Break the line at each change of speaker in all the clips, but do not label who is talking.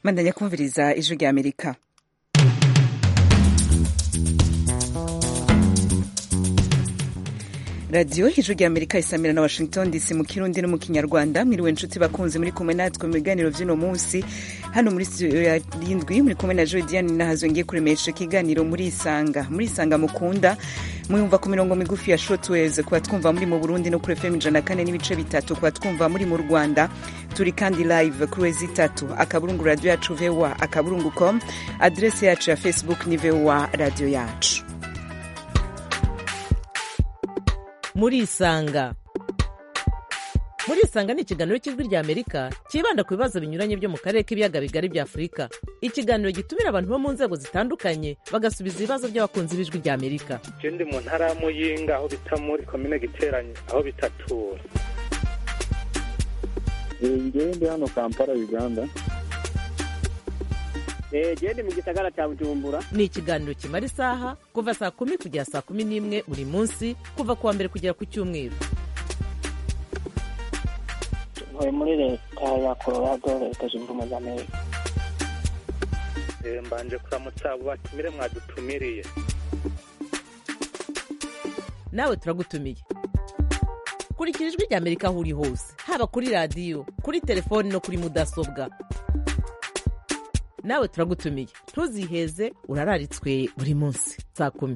mandanya kumviriza ijwi rya amerika radiyo ijwi rya amerika isamira na washington dc mu kirundi no mu kinyarwanda mwiriwe nshuti bakunzi muri kumwe natwe mu biganiro vy'uno munsi hano muri studio ya rindwi muri kumwe na joy diane nahazo ngiye kuremesha ikiganiro muri isanga muri isanga mukunda mwumva ku mirongo migufi ya shortwaves kuba twumva muri mu burundi no kuri fm ijana kane n'ibice bitatu kuba twumva muri mu rwanda turi kandi live kuri wezi itatu akaburungu radio yacu voa akaburungu com adrese yacu ya facebook ni voa radio yacu
murisanga murisanga ni ikiganiro cy'ijwi rya amerika cyibanda ku bibazo binyuranye byo mu karere k'ibiyaga bigari bya afurika ikiganiro gitumira abantu bo mu nzego zitandukanye bagasubiza ibibazo by'abakunzi b'ijwi rya amerika
je ndi mu ntara ya muyinga aho bita muri komine giteranye aho bitatura
ngewe ndi hano kampala uganda
gende mu gisagara cya bujumbura
ni ikiganiro kimara isaha kuva saa kumi kugera saa kumi n'imwe buri munsi kuva ku wa mbere kugera ku cyumweru
ntuye muri leta ya colorado leta zunze ubumwe za amerika
Eh, mbanje kuramutsa abo batumire mwadutumiriye
nawe turagutumiye kurikira ijwi rya amerika aho uri hose haba kuri radiyo kuri telefoni no kuri mudasobwa nawe turagutumiye ntuziheze urararitswe buri munsi saa kumi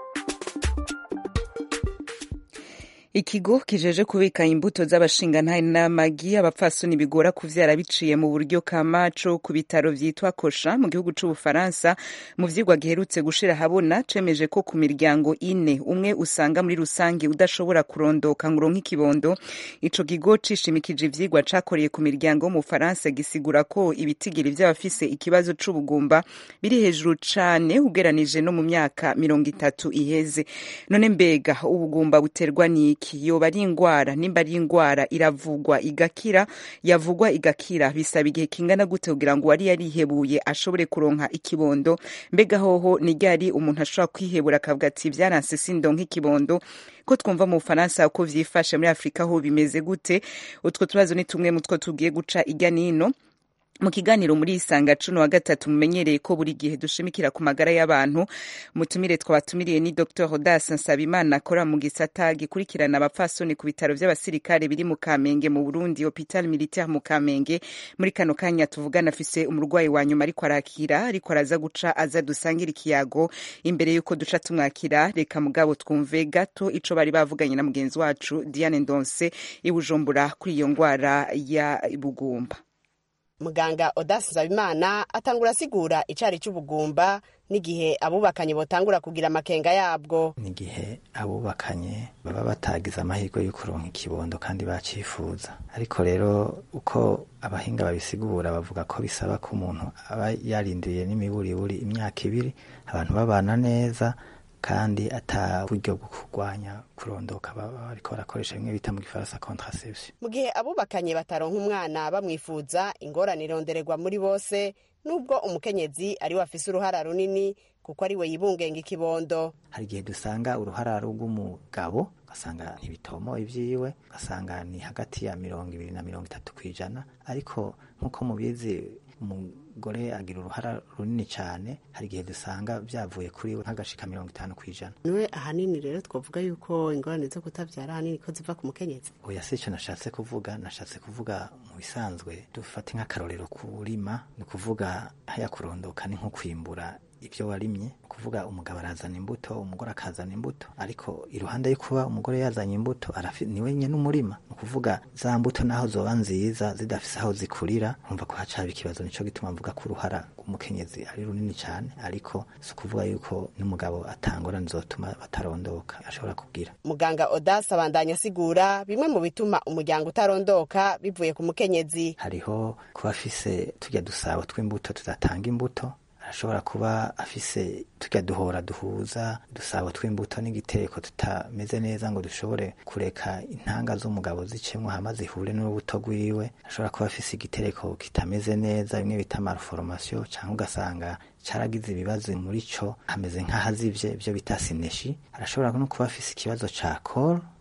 ikigo kijeje kubika imbuto z'abashingantahe n'amagi abapfasoni bigora kuvyara biciye mu buryo kamaco ku bitaro vyitwa kosha mu gihugu c'ubufaransa mu vyigwa giherutse gushira habona cemeje ko ku miryango ine umwe usanga muri rusange udashobora kurondoka ngo uronke ikibondo ico kigo cishimikije ivyigwa cakoreye ku miryango yo mu Bufaransa gisigura ko ibitigiri vy'abafise ikibazo c'ubugumba biri hejuru cane ugeranije no mu myaka mirongo itatu iheze none mbega ubugumba buterwa n'iki yoba ari ingwara nimba ari ingwara iravugwa igakira yavugwa igakira bisaba igihe kingana gute kugira ngo uwari yarihebuye ashobore kuronka ikibondo mbega hoho ni ryari umuntu ashobora kwihebura akavuga ati vyaranse sindonka ikibondo ko twumva mu bufaransa uko vyifashe muri afurika ho bimeze gute utwo tubazo ni tumwe mu two tugiye guca irya nino mu kiganiro muri isanga cuno wa gatatu mumenyereye ko buri gihe dushimikira ku magara y'abantu mutumire twabatumiriye ni dr odas nsabimana akora mu gisata gikurikirana abapfasoni ku bitaro vy'abasirikare biri mu kamenge mu burundi hopital militaire mu kamenge muri kano kanya tuvugana afise umurwayi wa nyuma ariko arakira ariko araza guca aza dusangira ikiyago imbere y'uko duca tumwakira reka mugabo twumve gato ico bari bavuganye na mugenzi wacu diane ndonse i bujumbura kuri iyo ngwara ya bugumba
muganga odasi nsabimana atangura asigura icari c'ubugumba n'igihe abubakanye botangura kugira amakenga yabwo
n'igihe abubakanye baba batagize amahirwe yo kuronka ikibondo kandi bacifuza ariko rero uko abahinga babisigura bavuga ko bisaba ko umuntu aba yarindiriye n'imiburiburi imyaka ibiri abantu babana neza kandi ata buryo bwo kurwanya kurondoka baba bariko barakoresha bimwe bita mu gifaransa contraception
mu gihe abubakanye bataronka umwana bamwifuza ingorane irondererwa muri bose nubwo umukenyezi ari we afise uruhara runini kuko ari we yibungenga ikibondo
hari igihe dusanga uruhara rw'umugabo ugasanga ntibitomoye ivyiwe ugasanga ni hagati ya mirongo ibiri na mirongo itatu kw'ijana ariko nk'uko mubizi umugore agira uruhara runini cyane hari igihe dusanga byavuye kuri we nk'agashika mirongo itanu kw'ijana
niwe ahanini rero twavuga yuko ingorane zo kutavyara ahanini ko ziva ku mukenyezi
oya si ico nashatse kuvuga nashatse kuvuga mu bisanzwe dufate nk'akarorero kurima ni ukuvuga haya kurondoka ni nko kwimbura ibyo warimye kuvuga umugabo arazana imbuto umugore akazana imbuto ariko iruhande yo kuba umugore yazanye imbuto niwe nyene umurima ni ukuvuga za mbuto naho zoba nziza zidafise aho zikurira umva ko hacaba ikibazo nico gituma mvuga ko uruhara rw'umukenyezi ari runini cyane ariko si ukuvuga yuko n'umugabo atangorane zotuma batarondoka ashobora kugira
muganga odasi abandanya asigura bimwe mu bituma umuryango utarondoka bivuye ku mukenyezi
hariho kuba afise turya dusabo tw'imbuto tudatanga imbuto arashobora kuba afise turya duhora duhuza dusabo tw'imbuto n'igitereko tutameze neza ngo dushobore kureka intanga z'umugabo zicemwo hama zihure n'urubuto rwiwe ashobora kuba afise igitereko kitameze neza bimwe bita malformation cyangwa ugasanga caragize ibibazo muri co hameze nk'ahazivye ibyo bita sineshi arashobora no kuba afise ikibazo ca col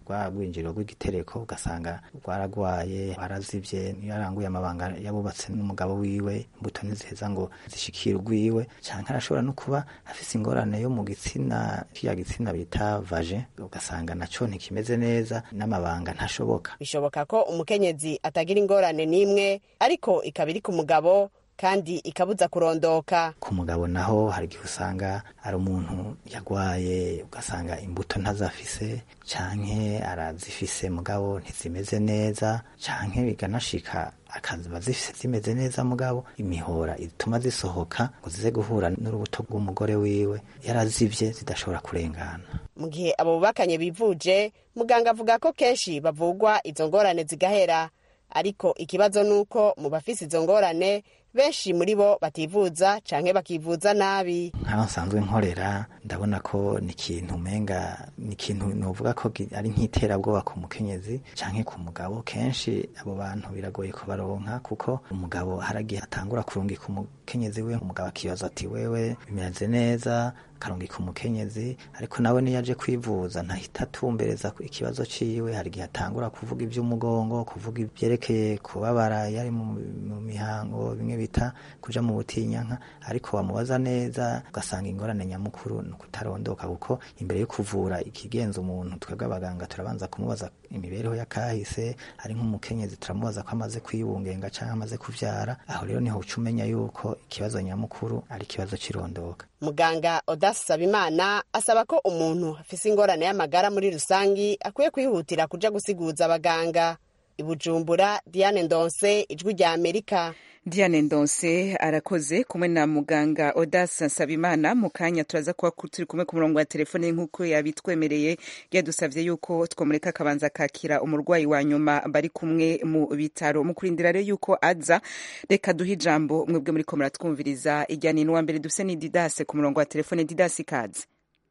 rwa rwinjiriro rw'igitereko ugasanga rwaragwaye warazivye niyo yaranguye amabanga yabubatse n'umugabo wiwe imbuto ntiziheza ngo zishikire urwiwe canke arashobora no kuba afise ingorane yo mu gitsina kiya gitsina bita vaje ugasanga naco ntikimeze neza n'amabanga ntashoboka
bishoboka ko umukenyezi atagira ingorane n'imwe ariko ikaba iri ku mugabo kandi ikabuza kurondoka
ku mugabo naho hari igihe usanga ari umuntu yagwaye ugasanga imbuto ntazafise canke arazifise mugabo ntizimeze neza canke biganashika akaziba zifise zimeze neza mugabo imihora ituma zisohoka ngo zize guhura n'urubuto rw'umugore wiwe yarazivye zidashobora kurengana
mu gihe abo bubakanye bivuje muganga avuga ko kenshi bavugwa izo ngorane zigahera ariko ikibazo ni uko mu bafise izo ngorane benshi muri bo bativuza canke bakivuza nabi
nkaho nsanzwe nkorera ndabona ko ni ikintu umenga ni ikintu novuga ko gi- ari nk'iterabwoba ku mukenyezi canke ku mugabo kenshi abo bantu biragoye kubaronka kuko umugabo haragihe atangura kurungika umukenyezi we umugabo akibaza ati wewe bimeze neza akarungika umukenyezi ariko nawe niyo aje kwivuza ntahita atumbereza ku ikibazo ciwe hari igihe atangura kuvuga ivy'umugongo kuvuga ivyerekeye kubabara yari mu, mu mihango bimwe bita kuja mu butinyanka ariko wamubaza neza ugasanga ingorane nyamukuru ni ukutarondoka kuko imbere yo kuvura ikigenza umuntu twebwe abaganga turabanza kumubaza imibereho y'akahise ari nk'umukenyezi turamubaza ko amaze kwibungenga canke amaze kuvyara aho rero niho uca umenya yuko ikibazo nyamukuru ari ikibazo c'irondoka
muganga odasi sabimana asaba ko umuntu afise ingorane y'amagara muri rusangi akwiye kwihutira kuja gusiguza abaganga ibujumbura diane ndonse ijwi rya amerika
Diane Ndonse arakoze kumwe na muganga Odas Nsabimana mu kanya turaza kuba ku- turi kumwe ku murongo wa telefone nk'uko yabitwemereye yadusavye yuko twomureka akabanza kakira umurwayi wa nyuma bari kumwe mu bitaro mu kurindira rero yuko aza reka duhe ijambo mwebwe muri ko muratwumviriza ijyana n'uwa mbere dufise ni Didase ku murongo wa telefone Didase ikaze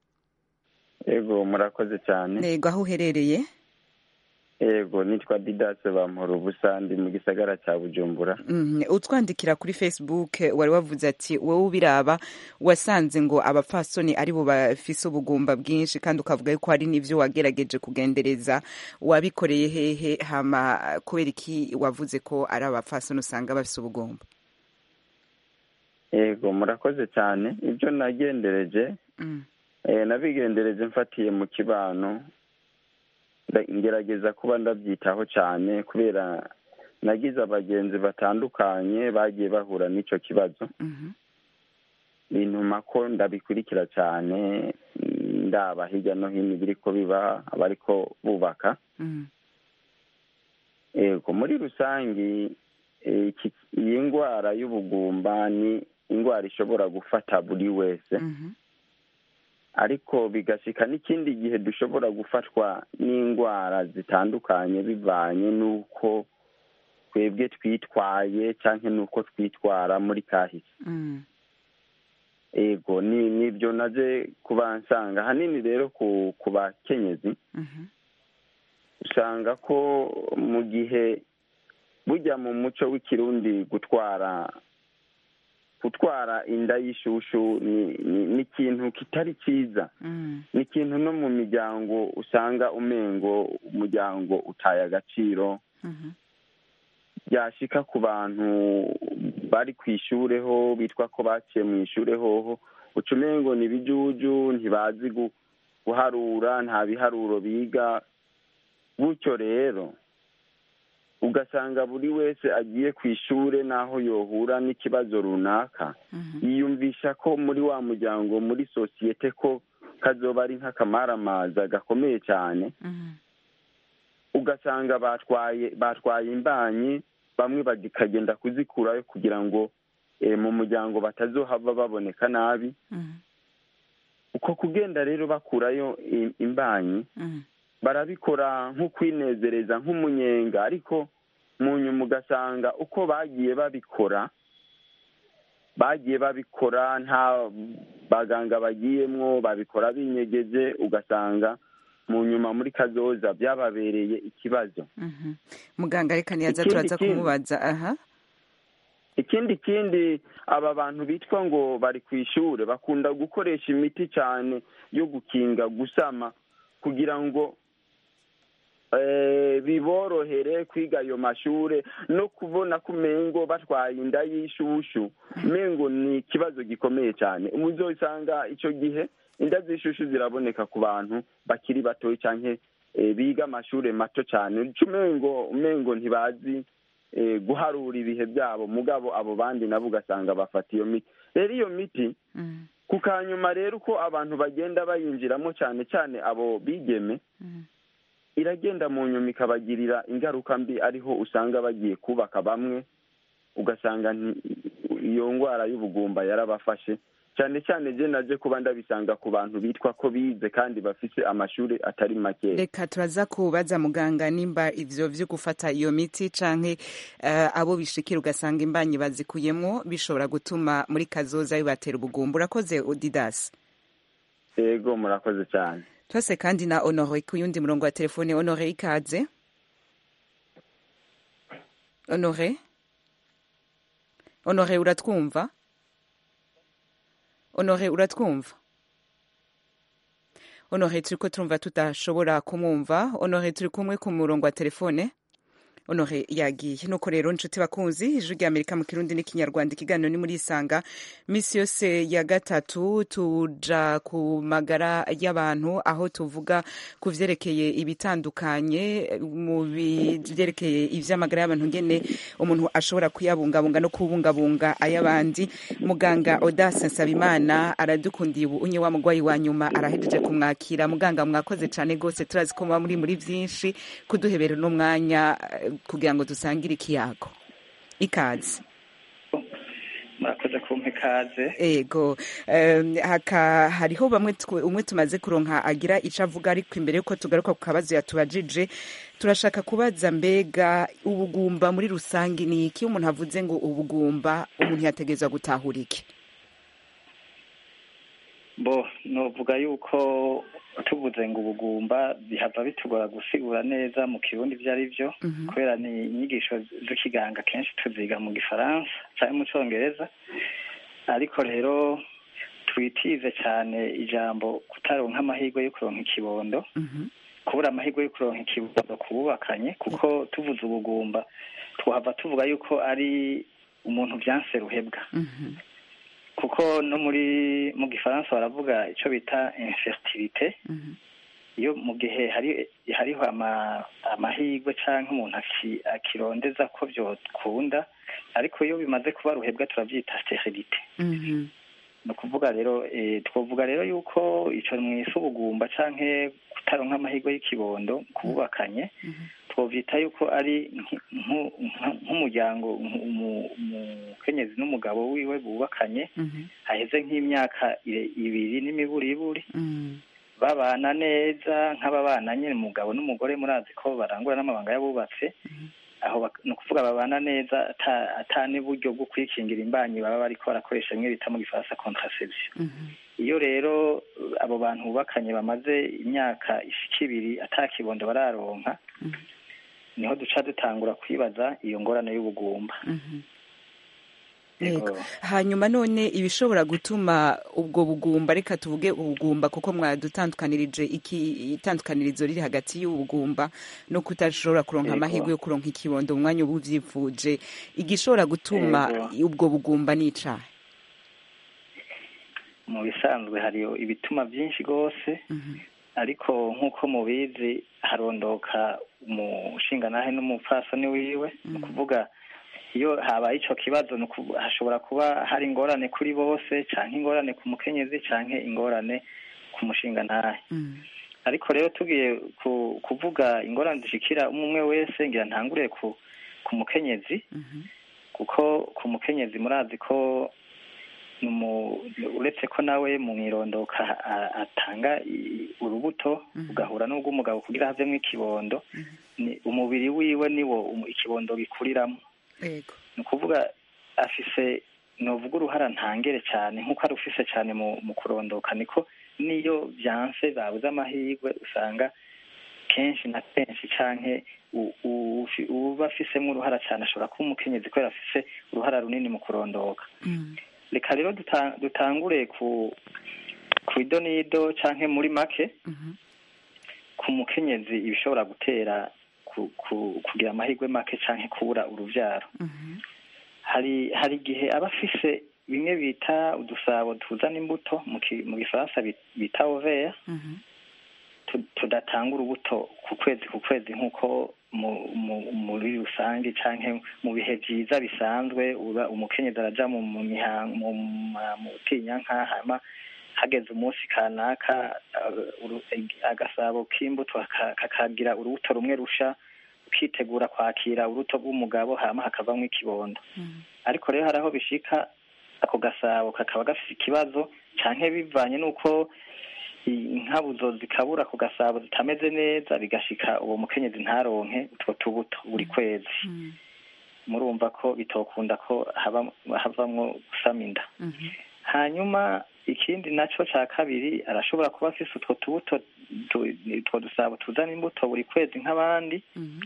ego murakoze cyane
nego aho uherereye
ego nitwa didase bampora ubusa ndi mu gisagara cya bujumbura
Mhm. utwandikira kuri facebook wari wavuze ati wowe ubiraba wasanze ngo abapfasoni ari bo bafise ubugumba bwinshi kandi ukavuga yuko hari n'ivyo wagerageje kugendereza wabikoreye hehe hama kubera iki wavuze ko ari abapfasoni usanga bafise ubugumba
ego murakoze cyane ibyo nagendereje
Mm.
eh, nabigendereje mfatiye mu kibano nda- ngerageza kuba ndabyitaho cyane kubera nagize abagenzi batandukanye bagiye bahura n'icyo kibazo
Mhm.
bintuma ko ndabikurikira cyane ndaba hirya no hino ibiriko biba abariko bubaka
Mhm.
ego muri rusange eh, iki- iyi ndwara y'ubugumba ni indwara ishobora gufata buri wese
Mhm.
ariko bigashika n'ikindi gihe dushobora gufatwa n'indwara zitandukanye bivanye n'uko twebwe twitwaye cyangwa n'uko twitwara muri kahise
Mhm.
ego ni nibyo naje kuba nsanga ahanini rero ku ku bakenyezi
Mhm.
usanga ko mu gihe bujya mu muco w'ikirundi gutwara gutwara inda y'ishushu ni ni- ni ikintu kitari cyiza
Mhm.
ni ikintu no mu miryango usanga umengo umuryango utaye agaciro
Mhm.
byashika ku bantu bari ku ishure ho bitwa ko baciye mu ishure hoho uca umengo ni ibijuju ntibazi gu- guharura nta biharuro biga gutyo rero ugasanga buri wese agiye ku ishure n'aho yohura n'ikibazo runaka
Mhm.
yiyumvisha ko muri wa muryango muri sosiyete ko kazoba ari nk'akamaramaza gakomeye cyane
Mhm.
ugasanga batwaye batwaye imbanyi bamwe bakagenda kuzikurayo kugira ngo eh, mu muryango batazohava baboneka nabi
Mhm.
uko kugenda rero bakurayo i- imbanyi
Mhm.
barabikora nko kwinezereza nk'umunyenga ariko mu nyuma ugasanga uko bagiye babikora bagiye babikora nta baganga bagiyemwo babikora binyegeje ugasanga mu nyuma muri kazoza byababereye ikibazo
Mhm. muganga reka ntiyaza
Ikindi
turaza
kindi.
kumubaza aha
ikindi kindi aba bantu bitwa ngo bari ku ishure bakunda gukoresha imiti cyane yo gukinga gusama kugira ngo eh, biborohere kwiga ayo mashure no kubona ko umengo batwaye inda y'ishushu umengo ni ikibazo gikomeye cyane muzosanga icyo gihe inda z'ishushu ziraboneka ku bantu bakiri batoya canke eh, biga amashure mato cyane uca umengo umengo ntibazi eh, guharura ibihe byabo mugabo abo bandi nabo ugasanga bafata iyo miti rero iyo miti ku kanyuma rero uko abantu bagenda bayinjiramo cyane cyane abo bigeme iragenda mu nyuma ikabagirira ingaruka mbi ariho usanga bagiye kubaka bamwe ugasanga nti- iyo ndwara y'ubugumba yarabafashe cyane cyane je naje kuba ndabisanga ku bantu bitwa ko bize kandi bafise amashuri atari makeya
reka turaza kubaza muganga nimba ivyo vyo gufata iyo miti canke eh, abo bishikira ugasanga imbanyi bazikuyemwo bishobora gutuma muri kazoza bibatera ubugumba urakoze odidas
yego murakoze cyane
twese kandi na honore ku yundi murongo wa telefone honore ikaze honore honore uratwumva honore uratwumva honore turiko turumva tudashobora kumwumva honore turi kumwe ku murongo wa telefone honore yagiye nuko rero nshuti bakunzi ijwi rya amerika mu kirundi n'ikinyarwanda ikiganiro ni muri isanga misi yose ya gatatu tuja ku magara y'abantu aho tuvuga ku vyerekeye ibitandukanye mu vyerekeye ivy'amagara y'abantu ngene umuntu ashobora kuyabungabunga no kubungabunga ay'abandi muganga odase nsabimana aradukundiye ubu unye wa mugwayi wa nyuma arahejeje kumwakira muganga mwakoze cane gose turazi ko muba muri muri vyinshi kuduhebera n'umwanya eh, kugira ngo dusangire ikiyago ikaze
murakoze kumpa ikaze
ego em, haka hariho bamwe twe- umwe tumaze kuronka agira ico avuga ariko imbere yuko tugaruka ku kabazo yatubajije turashaka kubaza mbega ubugumba muri rusange ni iki iyo umuntu avuze ngo ubugumba umuntu yategerezwa gutahura iki
bo novuga yuko tuvuze ngo ubugumba bihava bitugora gusigura neza mu kirundi ibyo ari byo kubera ni inyigisho z'ikiganga kenshi tuziga mu gifaransa cyangwa mu cyongereza ariko rero twitize cyane ijambo kutaronka amahirwe yo kuronka ikibondo kubura amahirwe yo kuronka ikibondo kububakanye kuko tuvuze ubugumba twahava tuvuga yuko ari umuntu byanse ruhebwa kuko no muri mu gifaransa baravuga icyo bita infertilité iyo mu gihe hari hariho ama- amahirwe cyangwa umuntu aki- akirondeza ko byokunda ariko iyo bimaze kuba ruhebwa turabyita sterilité ni ukuvuga rero eh, twavuga rero yuko icyo mwise ubugumba canke kutaronka amahirwe y'ikibondo kububakanye twovyita yuko ari nki- nku- nka- nk'umuryango nku- umu- umukenyezi n'umugabo wiwe bubakanye haheze nk'imyaka ire- ibiri n'imiburiburi babana neza nk'ababana nyine umugabo n'umugore murazi ko barangura n'amabanga y'abubatse aho bak- ni ukuvuga babana neza ata- ata n'uburyo bwo kwikingira imbanyi baba bariko barakoresha bimwe bita mu gifaransa contraception iyo rero uh, abo bantu bubakanye bamaze imyaka ishika ibiri ata kibondo bararonka niho duca dutangura kwibaza iyo ngorane y'ubugumba
Yego. hanyuma none ibishobora gutuma ubwo bugumba reka tuvuge ubugumba kuko mwadutandukanirije iki itandukanirizo riri hagati y'ubugumba no kutashobora kuronka
Yego.
amahirwe yo kuronka ikibondo mu mwanya uba uvyifuje igishobora gutuma ubwo bugumba n'icaha
mu bisanzwe hari ibituma byinshi rwose ariko nk'uko mubizi harondoka umushingantahe n'umupfasoni wiwe ni ukuvuga iyo habaye ico kibazo ni ukuvu- hashobora kuba hari ingorane kuri bose canke ingorane ku mukenyezi canke ingorane ku mushingantahe ariko rero tugiye ku, kuvuga ingorane zishikira umwe umwe wese ngira ntangure ku ku mukenyezi kuko ku mukenyezi murazi ko numu- uretse ko nawe mu mwirondoka a- atanga i- urubuto ugahura n'ubw'umugabo kugira havemo ikibondo ni umubiri wiwe niwo umu- ikibondo gikuriramo
yego
ni ukuvuga afise novuga uruhara ntangere cyane nk'uko ari ufise cyane mu mu kurondoka niko niyo byanse babuze amahirwe usanga kenshi na kenshi canke u- u- ufi- uba afisemo uruhara cyane ashobora kuba umukenyezi kubera afise uruhara runini mu kurondoka reka rero duta- dutangure ku ku idonido canke muri make ku ku mukenyezi ibishobora gutera ku- ku- kugira amahirwe make canke kubura uruvyaro hari hari igihe aba afise bimwe bita udusabo tuzana imbuto mu ki- mu gifaransa bi- bita oveya tu- tudatanga urubuto ku kwezi ku kwezi nk'uko mu- mu- muri rusange canke mu bihe vyiza bisanzwe uba umukenyezi araja mu mu mihango mu ma- mu butinyanka hama hageze umunsi kanaka uh, uru- agasabo k'imbuto kaka- kakagira urubuto rumwe rusha ukitegura kwakira urubuto rw'umugabo hama hakavamwo ikibondo ariko rero hari aho bishika ako gasabo kakaba gafise ikibazo canke bivanye n'uko i- inkabuzo zikabura ku gasabo zitameze neza bigashika uwo mukenyezi ntaronke utwo tubuto buri kwezi murumva ko bitokunda ko haba- havamwo gusama inda hanyuma ikindi naco ca kabiri arashobora kuba afise utwo tubuto tu- utwo dusabo tuzana imbuto buri kwezi nk'abandi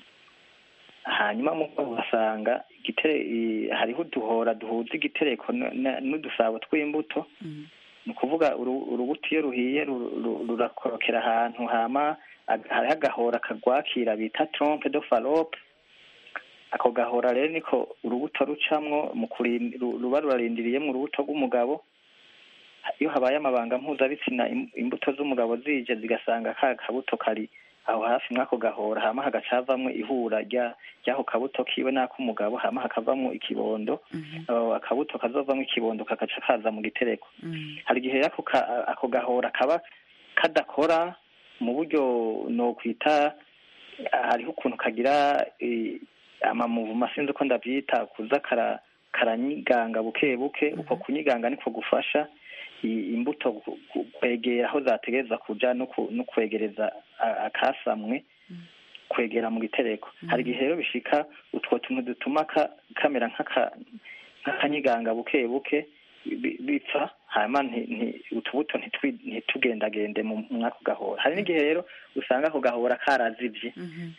hanyuma mu ugasanga igitere i- hariho uduhora duhuza igitereko n- n- n'udusabo tw'imbuto ni ukuvuga uru- urubuto iyo ruhiye ru- ru- rurakorokera ahantu hama ag- hariho agahora kagwakira bita trompe de falope ako gahora rero niko urubuto rucamwo mu kurin- ru- ruba rurarindiriyemwo urubuto rw'umugabo iyo habaye amabanga mpuzabitsina im- imbuto z'umugabo zije zigasanga ka kabuto kari aho hafi mw'ako gahora hama hagaca havamwo ihura rya ry'ako kabuto kiwe n'ak'umugabo hama hakavamwo ikibondo aho akabuto kazovamwo ikibondo kagaca kaza mu gitereko hari igihe ako ka- ako gahora kaba kadakora mu buryo nokwita hariho ukuntu kagira eh, amamuvuma sinzi uko ndavyita kuza kara karanyiganga buke buke uko kunyiganga niko gufasha i- imbuto gu- gu- kwegera aho zategereza kuja no ku- no kwegereza a- akasamwe kwegera mu gitereko hari igihe rero bishika utwo tuntu dutuma ka- kamera nk'aka- nk'akanyiganga buke buke bi- bipfa hanyuma nti- nti- utubuto ntitwi- ntitugendagende mu mwako gahora hari n'igihe rero usanga ako gahora karazivye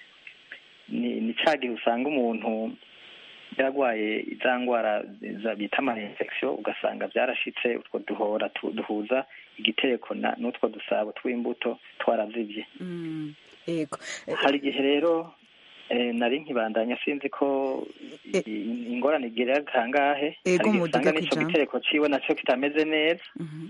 ni ni ca gihe usanga umuntu yaragwaye za ngwara za- bita ama infection ugasanga vyarashitse utwo duhora tu- duhuza igitereko na n'utwo dusabo tw'imbuto twarazivye
yego
hari igihe rero eh, nari nkibandanya sinzi ko i- ingorane igira kangahe
Ego,
hari igihe
muduga
usanga n'ico
kwijambo.
gitereko ciwe naco kitameze neza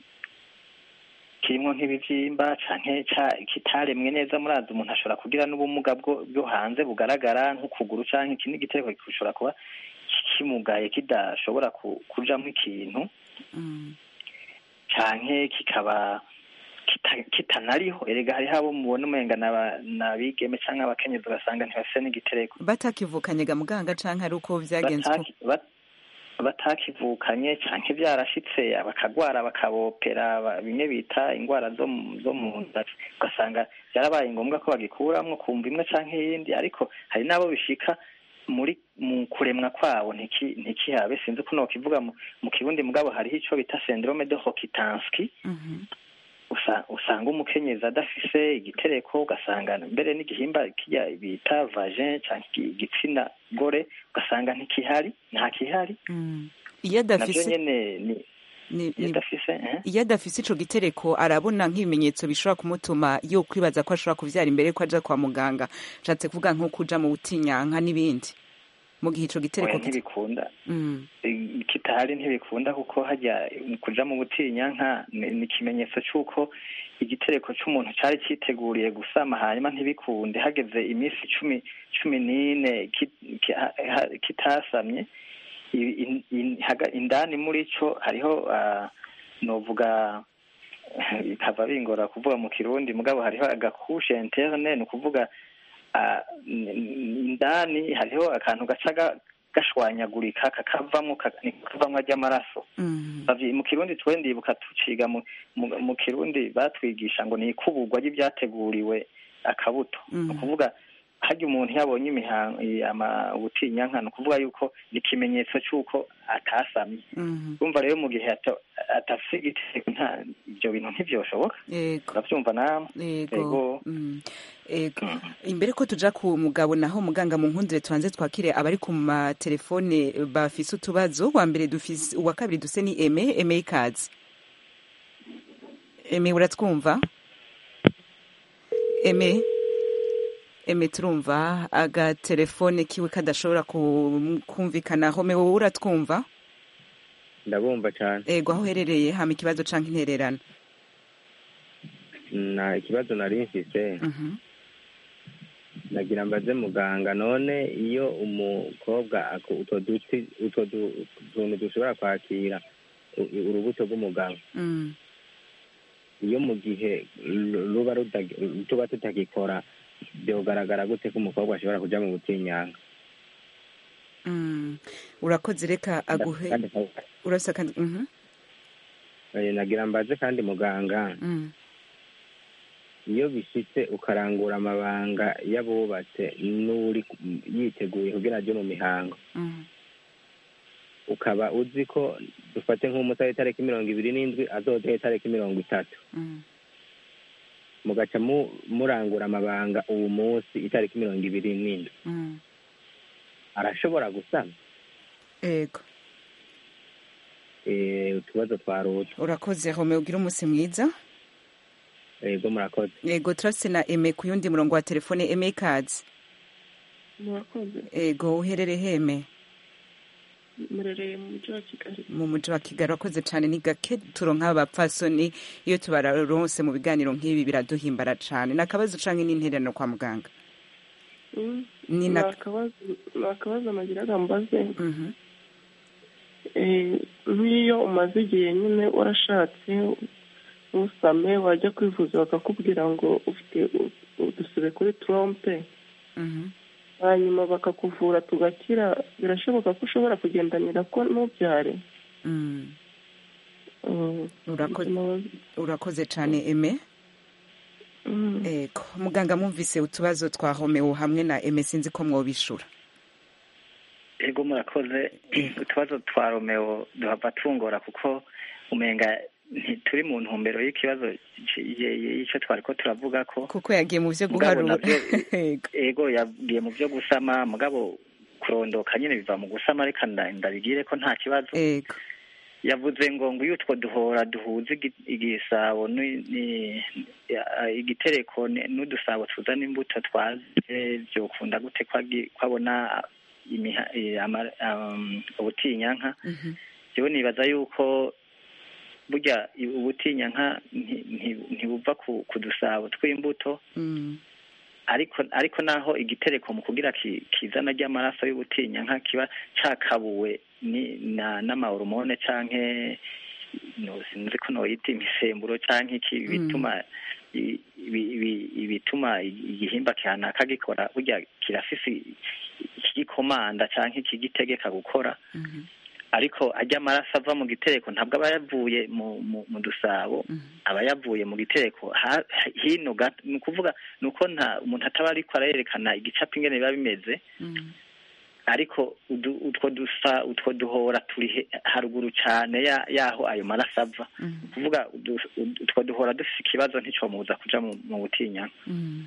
kirimwo nk'ibivyimba canke ca- kitaremwe neza murazi umuntu ashobora kugira n'ubumuga bwo bwo hanze bugaragara nk'ukuguru canke ikindi gitereko gishobora kuba kimugaye kidashobora ku- kujamwo ikintu canke kikaba kita- kitanariho erega hariho abo mubona umenga n'aba- n'abigeme canke abakenyezi ugasanga ntibafise n'igitereko
batakivukanye ga muganga canke ari uko vyagenze uko-
Bataki- bat- batakivukanye canke vyarashitse bakagwara bakabopera ba- bimwe bita ingwara zo mu- zo mu nda ugasanga vyarabaye ngombwa ko bagikuramwo kumva imwe canke iyindi ariko hari n'abo bishika muri mu kuremwa kwabo ntiki ntikihabe sinzi uko nokivuga mu, mu kirundi mugabo hariho ico bita syndrome de Rokitansky usa- usanga umukenyezi adafise igitereko ugasanga mbere n'igihimba kirya bita vagin canke igi- igitsina gore ugasanga ntikihari nta kihari
iyo
navyo
adafise
nyene ni
ni-
iyo
ni-
adafise eh?
iyo adafise ico gitereko arabona nk'ibimenyetso bishobora kumutuma yo kwibaza ko ashobora kuvyara imbere ko aja kwa muganga nshatse kuvuga nko kuja mu butinyanka n'ibindi mu gihe ico gitereko
oya
kita-
ntibikunda
Mm.
I- kitahari ntibikunda kuko hajya kuja mu butinyanka ni ni ikimenyetso c'uko igitereko c'umuntu cari citeguriye gusama hanyuma ntibikunde hageze iminsi cumi cumi n'ine ki- ki- ha- ha- kitasamye i- in- in- haga- indani muri co hariho ah, novuga bikava bingora kuvuga mu kirundi mugabo hariho agakushe interne ni ukuvuga ah, n- n- indani hariho akantu gaca ga- gashwanyagurika kakavamwo ka- niko kavamwo ajya amaraso Bavyi- mu kirundi twe ndibuka tuciga mu, mu, mu kirundi batwigisha ngo ni ikuburwa ry'ibyateguriwe akabuto
Mhm.
ni ukuvuga harya umuntu yabonye imihango ama ubutinyanka ni ukuvuga yuko ni ikimenyetso c'uko atasamye
Mhm.
urumva rero mu gihe ata- atafise igitereko nta ibyo bintu ntivyoshoboka
Yego.
uravyumva namwe
Ego.
Ego.
Mm. Ego. Imbere ko tuja ku mugabo naho muganga mu nkundire tubanze twakire abari ku matelefone bafise utubazo wa mbere dufise uwa kabiri duse ni Aime Aime ikaze Aime uratwumva Aime eme turumva agatelefone kiwe kadashobora ku- kumvikana home wowe uratwumva
ndabumva cyane
ego aho uherereye hama ikibazo canke intererano
na ikibazo nari mfise
Mhm.
nagira mbaze muganga none iyo umukobwa ako- utwo duti utwo du- tuntu dushobora kwakira u- urubuto rw'umugabo
Mm.
iyo mu gihe ru- ruba rutagi- tuba tutagikora byogaragara gute ko umukobwa ashobora kuja mu butinyanga
Mm. urakoze reka aguhe
Kandi-
urasa kandi mhm.
eh, nagira mbaze kandi muganga
Mm.
iyo bishitse ukarangura amabanga y'abubatse n'uri ku- yiteguye kugira aje mu mihango
Mm.
ukaba uzi ko dufate nk'umusore itariki mirongo ibiri n'indwi azodeho itariki mirongo itatu
Mm.
mugaca mu- murangura amabanga uwo munsi itariki mirongo ibiri n'indwi
Mm.
arashobora gusama
ego
Eh, utubazo twa ruta
urakoze home ugira umunsi mwiza
ego murakoze
ego turase na eme ku yundi murongo wa telefone eme ikaze
murakoze
ego uherere heme
murereye mu mujyi wa kigali
mu muji wa kigali wakoze cyane ni gake turonka abapfasoni iyo tubararonse mu biganiro nk'ibi biraduhimbara cyane ni akabazo canke n'intererano kwa muganga
Mm.
Ni
ni
na-
akabazo ni akabazo nagiraga mbaze
Mhm.
Eh, nk'iyo umaze igihe nyine warashatse usame wajya kwivuza bakakubwira ngo ufite u- udusebe kuri trompe
Mhm.
hanyuma bakakuvura tugakira birashoboka ko ushobora kugendanira ko ntubyare
Mm.
Mm.
Urako- urakoze cyane eme
Mm.
ego muganga mwumvise utubazo twa homeo hamwe na eme sinzi ko mwobishura
ego murakoze utubazo twa romeo duhava tungora kuko umenga ntituri mu ntumbero y'ikibazo c- ye- ye- y'icyo twari ko turavuga ko
kuko yagiye mu byo
Mugabo
guharura
navyo-
Ego.
ego yagiye mu byo gusama mugabo kurondoka nyine biva mu gusama reka nda- ndabigire ko nta kibazo
ego
yavuze ngo ngo iyo utwo duhora duhuza igi- igisabo ni- ni- ya- igitereko ni- n'udusabo tuzana imbuto twaze byokunda gute ko agi- ko abona imiha- eh, ama- um, ubutinyanka
Mhm.
jewe nibaza yuko burya i- ubutinyanka nti- nti- ntibuva ku ku dusabo tw'imbuto
Mm.
ariko ariko naho igitereko mu kugira ki- kizana ry'amaraso y'ubutinyanka kiba cakabuwe ni na n'amahoromone canke no sinzi ko noyita imisemburo canke iki bituma i- ibi- ibi- ibituma igihimba kanaka gikora burya kirafise ikigikomanda canke ikigitegeka gukora
Mhm.
ariko ajya amaraso ava mu gitereko ntabwo aba yavuye mu mu, mu dusabo aba yavuye mu gitereko ha- hino gato ni ukuvuga ni uko nta umuntu ataba ariko arayerekana igicapo ingene biba bimeze
Mm.
ariko udu- utwo dusa utwo duhora turi he- haruguru cyane ya- yaho ayo maraso ava
Mhm.
kuvuga udu- udu- utwo duhora dufite ikibazo nticomubuza kuja mu, mu butinyanka
Mm.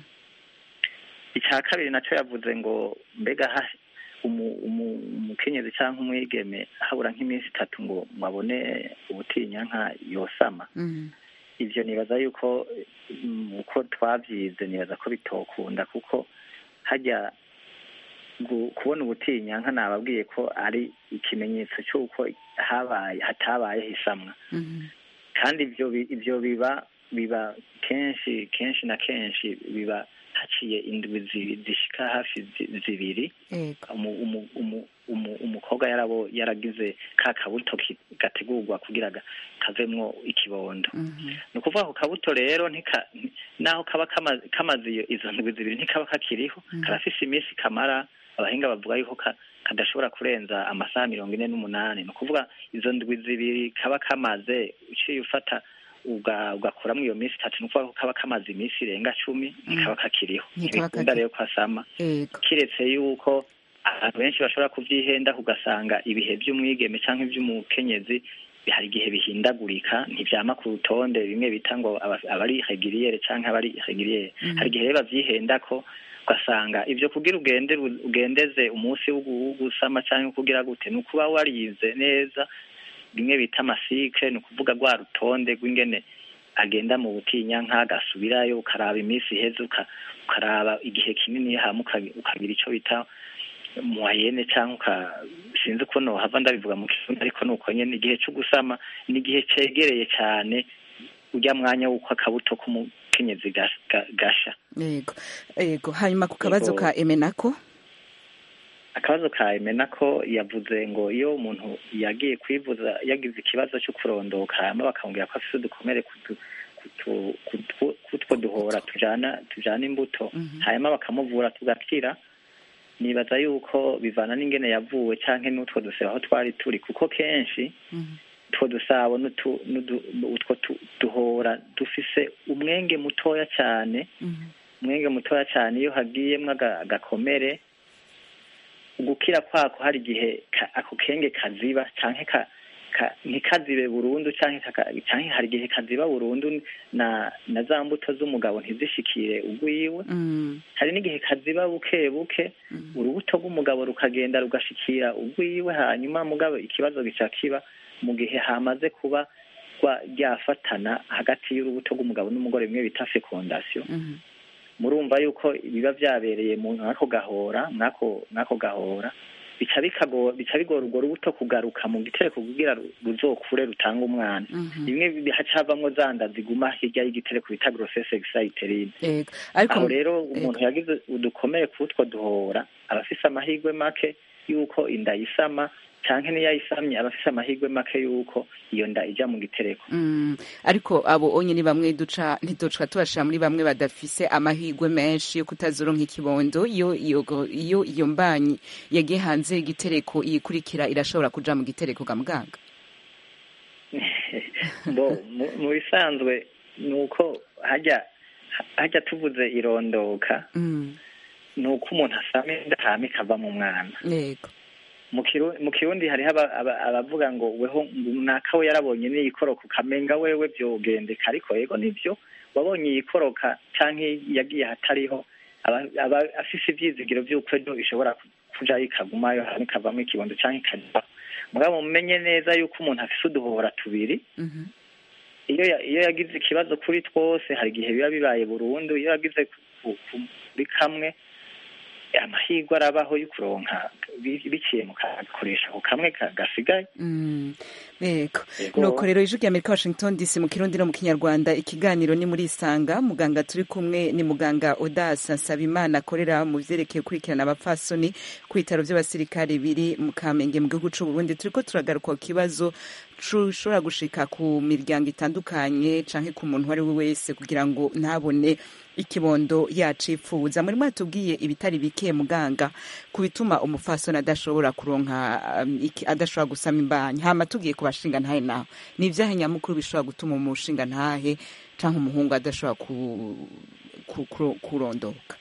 icya kabiri nacyo yavuze ngo mbega ha umu- umu- umukenyezi cyangwa umwigeme habura nk'iminsi itatu ngo ngo abone ubutinyanka yosama
Mhm.
ivyo nibaza yuko mm, uko twavyize nibaza ko bitokunda kuko hajya gu- kubona ubutinyanka nababwiye ko ari ikimenyetso cy'uko habaye hatabayeho isamwa
Mhm.
kandi ivyo bi- ivyo biba biba kenshi kenshi na kenshi biba haciye indwi zi- zishika hafi zi- zibiri
ego
umu- umu- umu- umu- umukobwa yarabo yaragize ka kabuto ki- gategurwa kugira ga- kavemwo ikibondo
Mhm.
ni ukuvuga ako kabuto rero ntika nti- naho kaba kama- kamaze iyo- izo ndwi zibiri ntikaba kakiriho
Mhm.
karafise iminsi kamara abahinga bavuga yuko ka- kadashobora kurenza amasaha mirongo ine n'umunani ni ukuvuga izo ndwi zibiri kaba kamaze uciye ufata uga- ugakuramo iyo minsi itatu ni ukuvuga ko kaba kamaze iminsi irenga cumi ntikaba kakiriho
Ntikaba
ntibikunda
kakiri-
rero ko asama
ego
kiretse yuko abantu benshi bashobora kuvyihenda ugasanga ibihe vy'umwigeme canke ivy'umukenyezi hari igihe bihindagurika ntivyama ku rutonde bimwe bita ngo aba- abari regiriyere canke abari regiriyere
Mhm.
hari igihe rero bavyihendako ugasanga ivyo kugira ugende ugendeze umunsi wo gu- wo gusama canke kugira gute ni ukuba warize neza bimwe bita amasike ni ukuvuga rwa rutonde rw'ingene agenda mu butinyanka agasubirayo ukaraba iminsi iheze uka- ukaraba igihe kinini hama uka- ukagira icyo bita mwayene cyangwa uka sinzi uko nohava ndabivuga mu kirundi ariko ni uko nyene igihe cyo gusama ni igihe cegereye cyane urya mwanya w'uko akabuto k'umukenyezi ga- ga- gasha
yego yego hanyuma ku kabazo
Yego.
ka emenako
akabazo ka emena ko yavuze ngo iyo umuntu yagiye kwivuza yagize ikibazo cyo kurondoka hama bakamubwira ko afite udukomere kutu- kutu- kutu- kutwo duhora tujana tujana imbuto hanyuma bakamuvura tugakira nibaza yuko bivana n'ingene yavuwe canke n'utwo dusebe aho twari turi kuko kenshi utwo dusabo n'utu- n'udu- utwo tu- duhora dufise umwenge mutoya cyane umwenge mutoya cyane iyo hagiyemwo aga- agakomere gukira kwako hari igihe ka- ako kenge kaziba canke ka, ka, ntikazibe burundu canke kaka- canke hari igihe kaziba burundu na na za mbuto z'umugabo ntizishikire ugwiwe hari n'igihe kaziba buke buke urubuto rw'umugabo rukagenda rugashikira ugwiwe hanyuma mugabo ikibazo gica kiba mu gihe hamaze kuba rwa- ryafatana hagati y'urubuto rw'umugabo n'umugore bimwe bita fecondation murumva yuko biba byabereye mu mwako gahora mwako mwako gahora bica bikago bica bigora urwo rubuto kugaruka mu gitereko kugira ru- ruzokure rutanga umwana bimwe haca havamwo za nda ziguma hirya y'igitereko bita grossesse exayiterine
yego ariko
aho rero umuntu yagize udukomere kutwo duhora aba afise amahirwe make yuko inda yisama canke niyo ayisamye aba afise amahirwe make yuko iyo nda ija mu gitereko
Mm, ariko abo onye ni bamwe duca ntiduca tubashira muri bamwe badafise amahirwe menshi yo kutazoronka ikibondo iyo iyo iyo iyo mbanyi yagiye hanze y'igitereko iyikurikira irashobora kuja mu gitereko ga muganga
bo mu- mu bisanzwe ni uko hajya hajya tuvuze irondoka
Mm,
ni uko umuntu asama inda hama ikava mu mwana
yego
mu Kiru- mu kirundi hariho aba- aba- abavuga ngo weho naka we yarabonye n'iyikoroka ukamenga wewe vyogendeka ariko yego nivyo wabonye iyikoroka canke yagiye ahatariho aba aba afise ivyizigiro vy'uko ejo ishobora ku- kuja ikagumayo hama ikavamwo ikibondo canke ikajya mugabo mumenye neza yuko umuntu afise uduhora tubiri
Mhm.
iyo ya- iyo yagize ikibazo kuri twose hari igihe biba bibaye burundu iyo yagize ku- ku- kuri kamwe amahirwe arabaho yo kuronka bi- biciye mu kakoresha ako kamwe ka- gasigaye
Mm, yego
Yego.
nuko rero ijwi rya amerika washington dc mu kirundi no mu kinyarwanda ikiganiro ni muri isanga muganga turi kumwe ni muganga odasa nsabimana akorera mu vyerekeye gukurikirana abapfasoni ku bitaro vy'abasirikare biri mu kamenge mu gihugu c'uburundi turiko turagaruka ku kibazo ushobora gushika ku miryango itandukanye canke ku muntu uwo ari we wese kugira ngo ntabone ikibondo yacipfuza muri mwatubwiye ibitari bike muganga ku bituma umufasoni adashobora kuronka um, iki- adashobora gusama imbanyi hama tugiye ku bashinga ntahe naho ni ivyahe nyamukuru bishobora gutuma umushinga ntahe canke umuhungu adashobora ku, ku, ku, kurondoka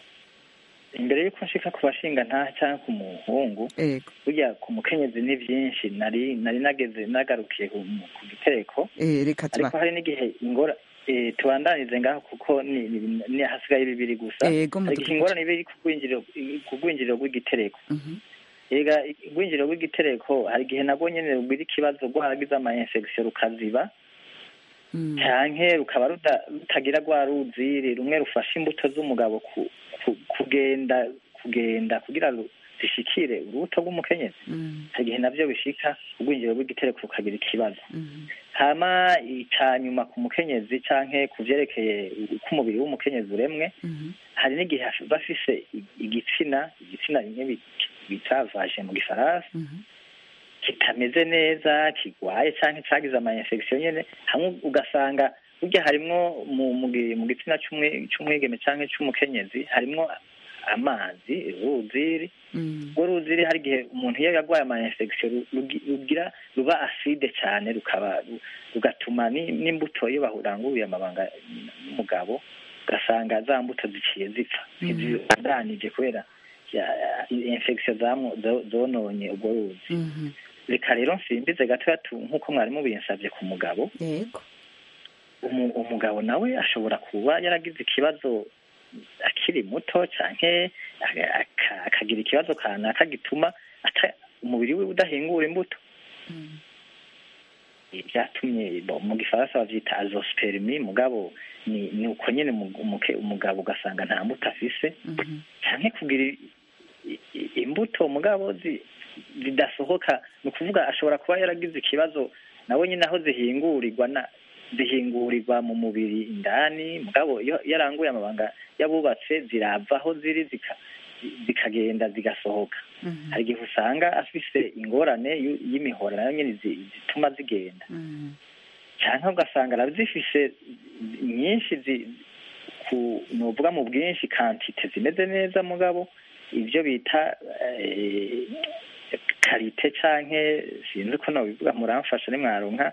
imbere y'uko nshika ku bashinga ntaha cyangwa ku muhungu
ego
burya ku mukenyezi ni byinshi nari nari nageze nagarukiye ku ku gitereko
eh, reka
ariko
tuba
hari n'igihe ingora eh, tubandanize ngaho kuko ni, ni, ni hasigaye bibiri gusa
Ego,
hari igihe
mudugudu.
ingorane iba iri ku rwinjiriro ku rwinjiriro rw'igitereko
Mhm.
ega urwinjiriro rw'igitereko hari igihe nabwo nyene rugira ikibazo rwaragize ama infection rukaziba
Mm.
canke rukaba ruda- rutagira rwa ruziri rumwe rufasha imbuto z'umugabo ku, ku, kugenda kugenda kugira ngo zishikire urubuto rw'umukenyezi
Mm.
hari igihe navyo bishika urwinjiriro rw'igitereko rukagira ikibazo
Mhm.
hama ica nyuma ku mukenyezi canke ku vyerekeye uko umubiri w'umukenyezi uremwe
Mhm.
hari n'igihe haf- bafise i- igitsina igitsina bimwe bi- bita vaje mu gifaransa
Mhm.
kitameze neza kigwaye canke cagize ama infection nyene hamwe ugasanga burya harimwo mu mu gi- mu gitsina c'umwi- c'umwigeme canke c'umukenyezi harimwo amazi uruziri
Mm.
urwo ruziri hari igihe umuntu iyo yarwaye ama infection ru- rugi- rugira ruba acide cyane rukaba ru- rugatuma ni- n'imbuto iyo baranguye amabanga n'umugabo ugasanga za mbuto ziciye zipfa ntizibandanije kubera ya- infection zamwo zo- zononye urwo ruzi
Mhm.
reka rero nsimbize gatoya tu nk'uko mwari mubinsavye ku mugabo
yego
umu- umugabo nawe ashobora kuba yaragize ikibazo akiri muto canke aka- aka- akagira ikibazo kanaka gituma ata- umubiri we udahingura imbuto byatumye mu gifaransa bavyita azospermi mugabo ni ni uko nyene umugabo ugasanga nta mbuto afise canke kugira imbuto mugabo zidasohoka ni ukuvuga ashobora kuba yaragize ikibazo nawe nyine aho zihingurirwa na zihingurirwa mu mubiri indani mugabo iyo yaranguye amabanga y'abubatse zirava aho ziri zikagenda zigasohoka hari igihe usanga afise ingorane y'imihora nayo nyine zituma zigenda cyangwa ugasanga arazifise nyinshi nuvuga mu bwinshi kantite zimeze neza mugabo ibyo bita karite canke sinzi ko nobivuga muramfasha nimwaronka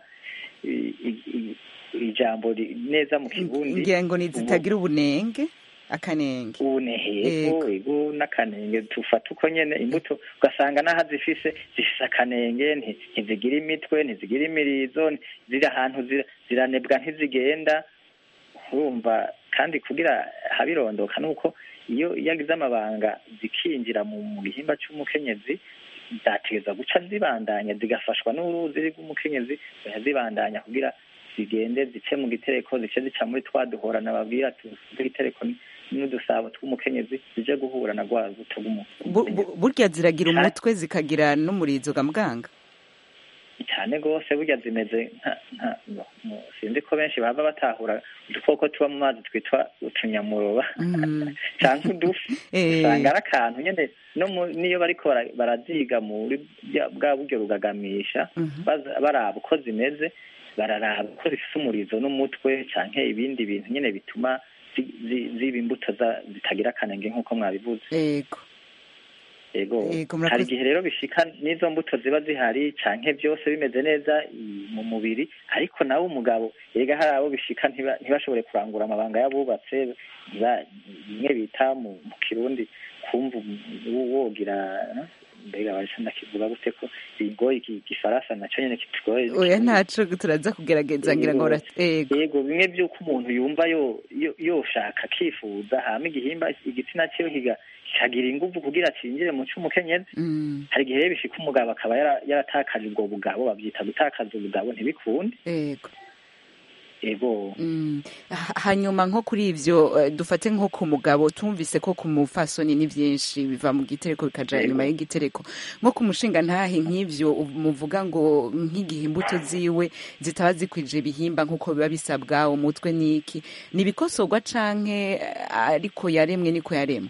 ijambo neza mu kirundi
ngira ngo nizitagira ubunenge akanenge
ubunehego ego n'akanenge tufata uko nyene imbuto ugasanga n'aho zifise zifise akanenge ntizigira imitwe ntizigira imirizo ziri ahantu ziranebwa ntizigenda urumva kandi kugira habirondoka nuko iyo yagize amabanga zikinjira mu gihimba c'umukenyezi zategeza guca zibandanya zigafashwa n'uruzi rw'umukenyezi zibandanya kugira zigende zice mu gitereko zice zica muri twa duhora nababwira tw'igitereko n'udusabo tw'umukenyezi zije guhura na rwa rubuto
burya ziragira umutwe zikagira n'umurizo ga muganga
cyane rwose burya zimeze nka sinzi ko benshi baba batahura udukoko tuba mu mazi twitwa utunyamuroba cyangwa udufi usanga ari akantu nyine n'iyo bariko baraziga muri bwa buryo rugagamisha baraba uko zimeze bararaba uko zifite umurizo n'umutwe cyangwa ibindi bintu nyine bituma ziba imbuto zitagira akanenge nk'uko mwabivuze yego hari igihe rero bishika n'izo mbuto ziba zihari canke byose bimeze neza mu mubiri ariko nawe umugabo yega hari abo bishika ntibashobore kurangura amabanga y'abubatse bimwe bita mu kirundi kumva wogira mbega barisa ndakivuga gute ko bigoye igifaransa naco nyene kitugoye
oya ntaco turaza kugerageza ngira ngo
yego bimwe by'uko umuntu yumva yoshaka akifuza hama igihimba igitsina ciwe kikagira inguvu kugira cinjire mu c'umukenyezi hari igihe rero bishika umugabo akaba yaratakaje ubwo bugabo bavyita gutakaza ubugabo ntibikunde
yego
ego
hanyuma nko kuri ivyo dufate nko ku mugabo tumvise ko ku mufasoni ni vyinshi biva mu gitereko bikaja inyuma y'igitereko nko ku mushinga ntahe nk'ivyo muvuga ngo nk'igihe imbuto ziwe zitaba zikwije ibihimba nk'uko biba bisabwa umutwe n'iki ni ibikosorwa canke ariko yaremwe niko yaremwe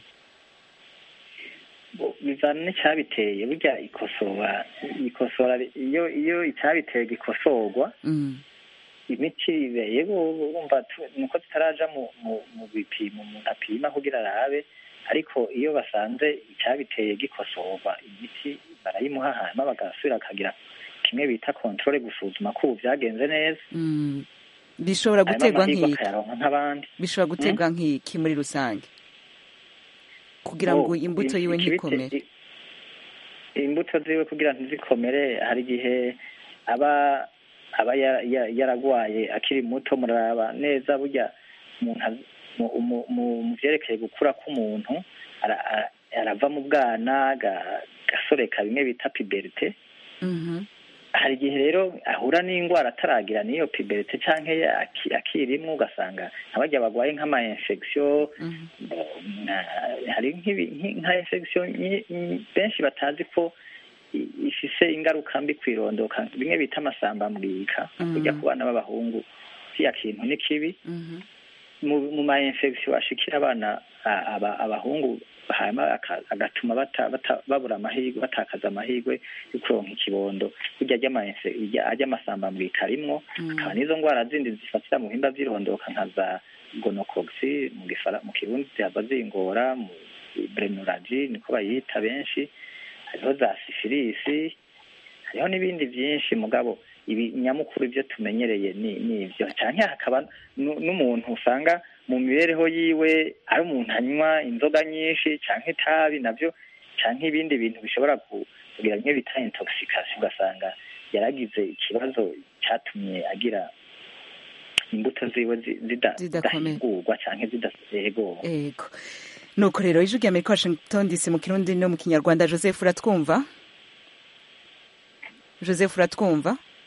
bivana n'icyabiteye burya ikosora ikosora iyo iyo icyabiteye gikosorwa imiti yego urumva nuko tutaraja mu mu bipimo umuntu apima kugira arabe ariko iyo basanze icyabiteye gikosorwa imiti barayimuha hanyuma bagasubira akagira kimwe bita kontrole gusuzuma ko ubu byagenze neza
bishobora guterwa nk'iki
nk'abandi
bishobora guterwa nk'iki muri rusange kugira ngo imbuto yiwe ntikomere
imbuto ziwe kugira ntizikomere hari igihe aba aba yaragwaye akiri muto muraraba neza burya mu byerekeye gukura k'umuntu arava mu bwana gasoreka bimwe bita piberite hari igihe rero ahura n'indwara ataragira n'iyo piberite cyangwa akirimwo ugasanga abajya bagwaye nk'ama infection hari nka infection benshi batazi ko ifise ingaruka mbi kwirondoka bimwe bita amasambambwika kujya ku bana b'abahungu kiriya kintu ni kibi mu ma infection ashikira abana abahungu hanyuma agatuma babura amahirwe batakaza amahirwe yo kuronka ikibondo burya ajya amasambambwika arimwo akaba n'izo ndwara zindi zifatira mu bihimba by'irondoka nka za gonococci mu kirundi zihava zingora mu brenuraji niko bayita benshi hariho za sifilisi hariho n'ibindi byinshi mugabo ibi nyamukuru ibyo tumenyereye ni ibyo cyane hakaba n'umuntu usanga mu mibereho yiwe ari umuntu anywa inzoga nyinshi cyangwa itabi nabyo cyangwa ibindi bintu bishobora kugira bimwe bita intoxication ugasanga yaragize ikibazo cyatumye agira imbuto ziwe zidahingurwa cyangwa zidasego
yego nuko rero ijwi rya amerika washington dc mu kirundi no mu kinyarwanda joseph uratwumva joseph uratwumva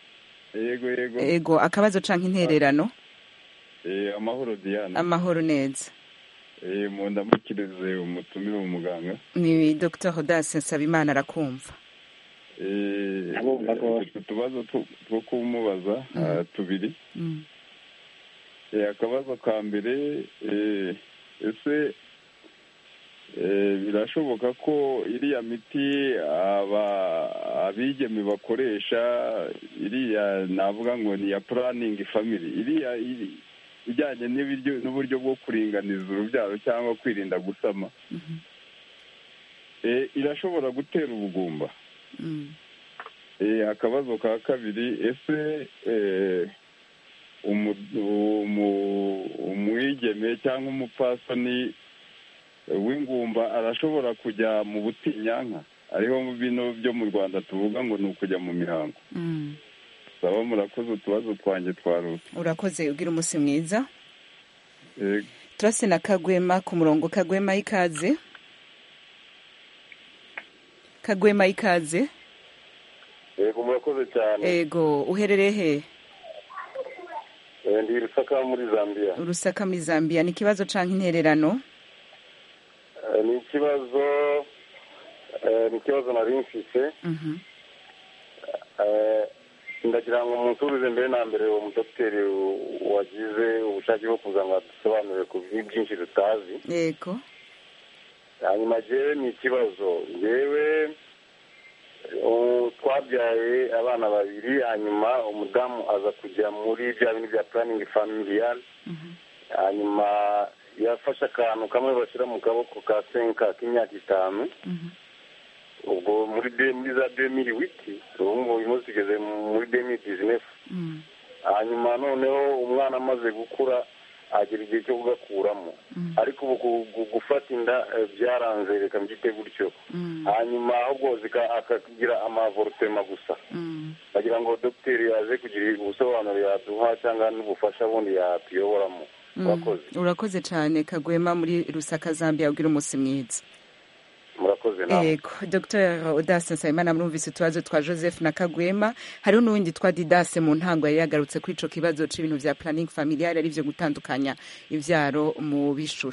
yego yego
ego akabazo canke intererano
Eh, amahoro diane
amahoro neza
Eh, mu ndamukirize umutumire umuganga
ni dr hodase nsabimana arakumva
Eh,
Ndabumva rwose.
utwo tubazo two- two kumubaza ah, tubiri
Mm.
Eh, akabazo ka mbere eh, ese eh, birashoboka ko iriya miti aba abigeme bakoresha iriya navuga ngo ni iya puraningi family iriya iri ijyanye n'ibiryo n'uburyo bwo kuringaniza urubyaro cyangwa kwirinda gusama Eh, irashobora gutera ubugumba
Mm.
Eh, akabazo ka kabiri ese eh, umu- umu- umwigeme cyangwa umupfasoni w'ingumba arashobora kujya mu butinyanka ariho bino byo mu rwanda tuvuga ngo ni ukujya mu mihango
Mm.
saba murakoze utubazo twanjye twarutse
urakoze ugira umunsi mwiza
Yego.
turase na kagwema ku murongo kagwema ikaze kagwema ikaze
yego murakoze cyane
ego uherereye he
Eh, ndi rusaka muri zambia
urusaka muri zambia ni ikibazo canke intererano
Eh, ni ikibazo eh, ni ikibazo nari mfise
Mhm.
Eh, ndagira ngo munsurize mbere na mbere uwo mudogiteri wagize ubushake bwo kuza ngo adusobanurire ku bintu byinshi tutazi
yego
hanyuma jewe ni ikibazo jewe ubu twabyaye abana babiri hanyuma umudamu aza kujya muri bya bintu bya puraningi familiyari hanyuma yafashe akantu kamwe bashyira mu kaboko ka senka k'imyaka itanu ubwo muri de- muri za demiri witi ubu ngubu uyu munsi tugeze muri demiri dizinefu hanyuma noneho umwana amaze gukura agera igihe cyo kugakuramo ariko ubu gu- gu- gufata inda eh, byaranze reka mbyite gutyo hanyuma ahubwo zika- akagira amavorutema gusa bagira ngo dogiteri yaze kugira ubusobanuro yaduha cyangwa n'ubufasha bundi yatuyoboramo
Mm.
murakoze
urakoze cyane kagwema muri rusaka zambia ugira umunsi mwiza
murakoze nawe
ego dr odase nsabimana murumvise utubazo twa joseph na kagwema hariho n'uwundi twa didase mu ntango yari yagarutse kuri ico kibazo c'ibintu vya planning familiar ari vyo gutandukanya ivyaro mu bishure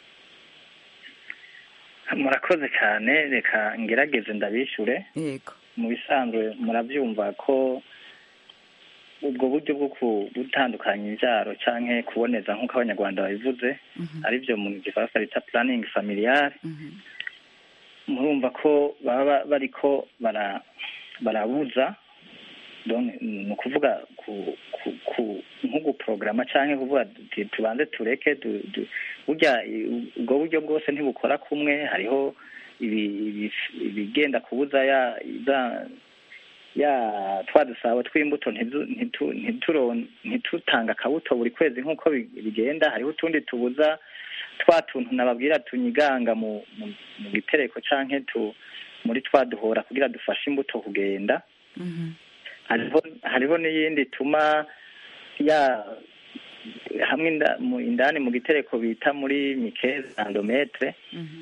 murakoze cyane reka ngerageze ndabishure
yego
mu bisanzwe murabyumva ko ubwo buryo bwo ku- gutandukanya imbyaro cyangwa kuboneza nk'uko abanyarwanda babivuze aribyo mu gifaransa bita puraningi familiyare murumva ko baba bariko bara barabuza donc ni ukuvuga ku ku ku nko guporogaramu cyangwa kuvuga tuti tubanze tureke du- du- burya i- ubwo buryo bwose ntibukora kumwe hariho ibi- ibi- ibigenda kubuza ya za ya twa dusabo tw'imbuto ntitu- ntitu- ntituro- ntitutanga akabuto buri kwezi nk'uko bi- bigenda hariho utundi tubuza twa tuntu nababwira tunyiganga mu mu- mu gitereko canke tu muri twa duhora kugira dufashe imbuto kugenda hariho hariho n'iyindi ituma ya hamwe inda- mu- indani mu gitereko bita muri mikeze endometre